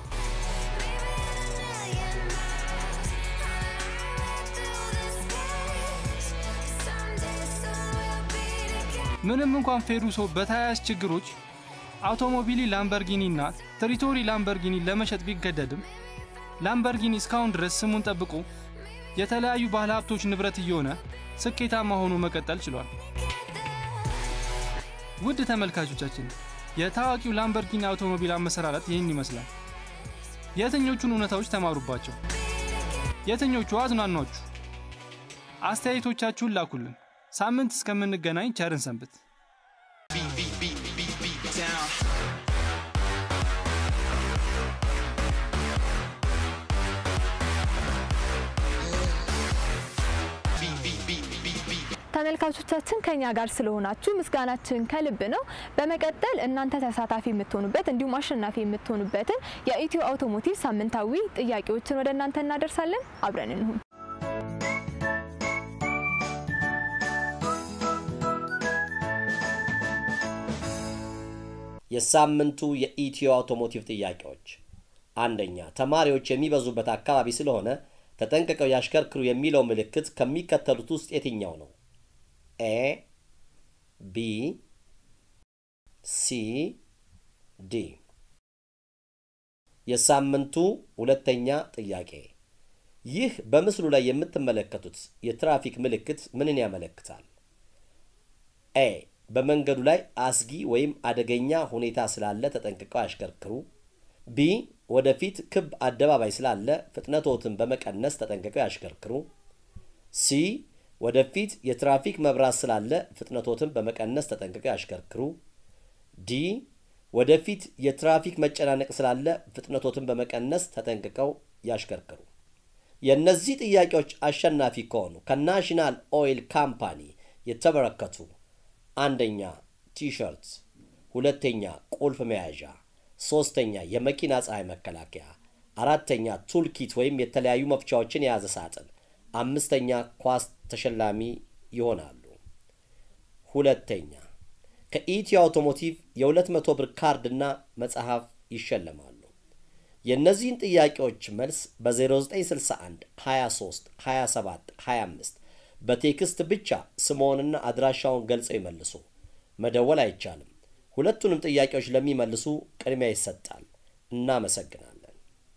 ምንም እንኳን ፌሩሶ በተያያዥ ችግሮች አውቶሞቢሊ ላምበርጊኒ እና ትሪቶሪ ላምበርጊኒ ለመሸጥ ቢገደድም ላምበርጊኒ እስካሁን ድረስ ስሙን ጠብቆ የተለያዩ ባለሀብቶች ንብረት እየሆነ ስኬታማ ሆኖ መቀጠል ችሏል። ውድ ተመልካቾቻችን የታዋቂው ላምበርጊኒ አውቶሞቢል አመሰራረት ይህን ይመስላል። የትኞቹን እውነታዎች ተማሩባቸው? የትኞቹ አዝናኗችሁ? አስተያየቶቻችሁን ላኩልን። ሳምንት እስከምንገናኝ ቸርን ሰንብት። ተመልካቾቻችን ከኛ ጋር ስለሆናችሁ ምስጋናችን ከልብ ነው። በመቀጠል እናንተ ተሳታፊ የምትሆኑበት እንዲሁም አሸናፊ የምትሆኑበትን የኢትዮ አውቶሞቲቭ ሳምንታዊ ጥያቄዎችን ወደ እናንተ እናደርሳለን። አብረን እንሁን። የሳምንቱ የኢትዮ አውቶሞቲቭ ጥያቄዎች፣ አንደኛ ተማሪዎች የሚበዙበት አካባቢ ስለሆነ ተጠንቅቀው ያሽከርክሩ የሚለው ምልክት ከሚከተሉት ውስጥ የትኛው ነው? ኤ ቢ ሲ ዲ። የሳምንቱ ሁለተኛ ጥያቄ ይህ በምስሉ ላይ የምትመለከቱት የትራፊክ ምልክት ምንን ያመለክታል? ኤ በመንገዱ ላይ አስጊ ወይም አደገኛ ሁኔታ ስላለ ተጠንቅቀው ያሽከርክሩ። ቢ ወደፊት ክብ አደባባይ ስላለ ፍጥነቶትን በመቀነስ ተጠንቅቀው ያሽከርክሩ። ሲ ወደፊት የትራፊክ መብራት ስላለ ፍጥነቶትን በመቀነስ ተጠንቅቀው ያሽከርክሩ። ዲ ወደፊት የትራፊክ መጨናነቅ ስላለ ፍጥነቶትን በመቀነስ ተጠንቅቀው ያሽከርክሩ። የእነዚህ ጥያቄዎች አሸናፊ ከሆኑ ከናሽናል ኦይል ካምፓኒ የተበረከቱ አንደኛ ቲሸርት፣ ሁለተኛ ቁልፍ መያዣ፣ ሶስተኛ የመኪና ፀሐይ መከላከያ፣ አራተኛ ቱልኪት ወይም የተለያዩ መፍቻዎችን የያዘ ሳጥን፣ አምስተኛ ኳስ ተሸላሚ ይሆናሉ። ሁለተኛ ከኢትዮ አውቶሞቲቭ የ200 ብር ካርድና መጽሐፍ ይሸለማሉ። የእነዚህን ጥያቄዎች መልስ በ0961 23 27 25 በቴክስት ብቻ ስምዎንና አድራሻውን ገልጸው ይመልሱ። መደወል አይቻልም። ሁለቱንም ጥያቄዎች ለሚመልሱ ቅድሚያ ይሰጣል። እናመሰግናለን።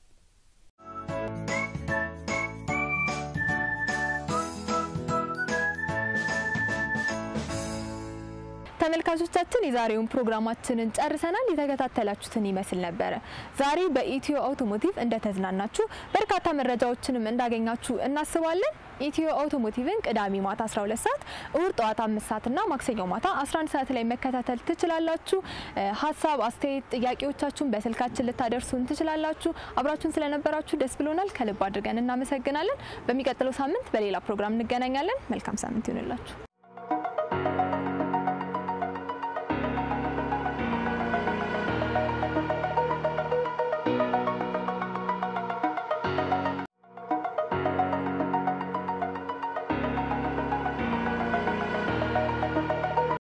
ተመልካቾቻችን የዛሬውን ፕሮግራማችንን ጨርሰናል። የተከታተላችሁትን ይመስል ነበረ። ዛሬ በኢትዮ አውቶሞቲቭ እንደተዝናናችሁ በርካታ መረጃዎችንም እንዳገኛችሁ እናስባለን። ኢትዮ አውቶሞቲቭን ቅዳሜ ማታ 12 ሰዓት፣ እሁድ ጠዋት 5 ሰዓት እና ማክሰኞ ማታ 11 ሰዓት ላይ መከታተል ትችላላችሁ። ሀሳብ፣ አስተያየት፣ ጥያቄዎቻችሁን በስልካችን ልታደርሱን ትችላላችሁ። አብራችሁን ስለነበራችሁ ደስ ብሎናል። ከልብ አድርገን እናመሰግናለን። በሚቀጥለው ሳምንት በሌላ ፕሮግራም እንገናኛለን። መልካም ሳምንት ይሁንላችሁ።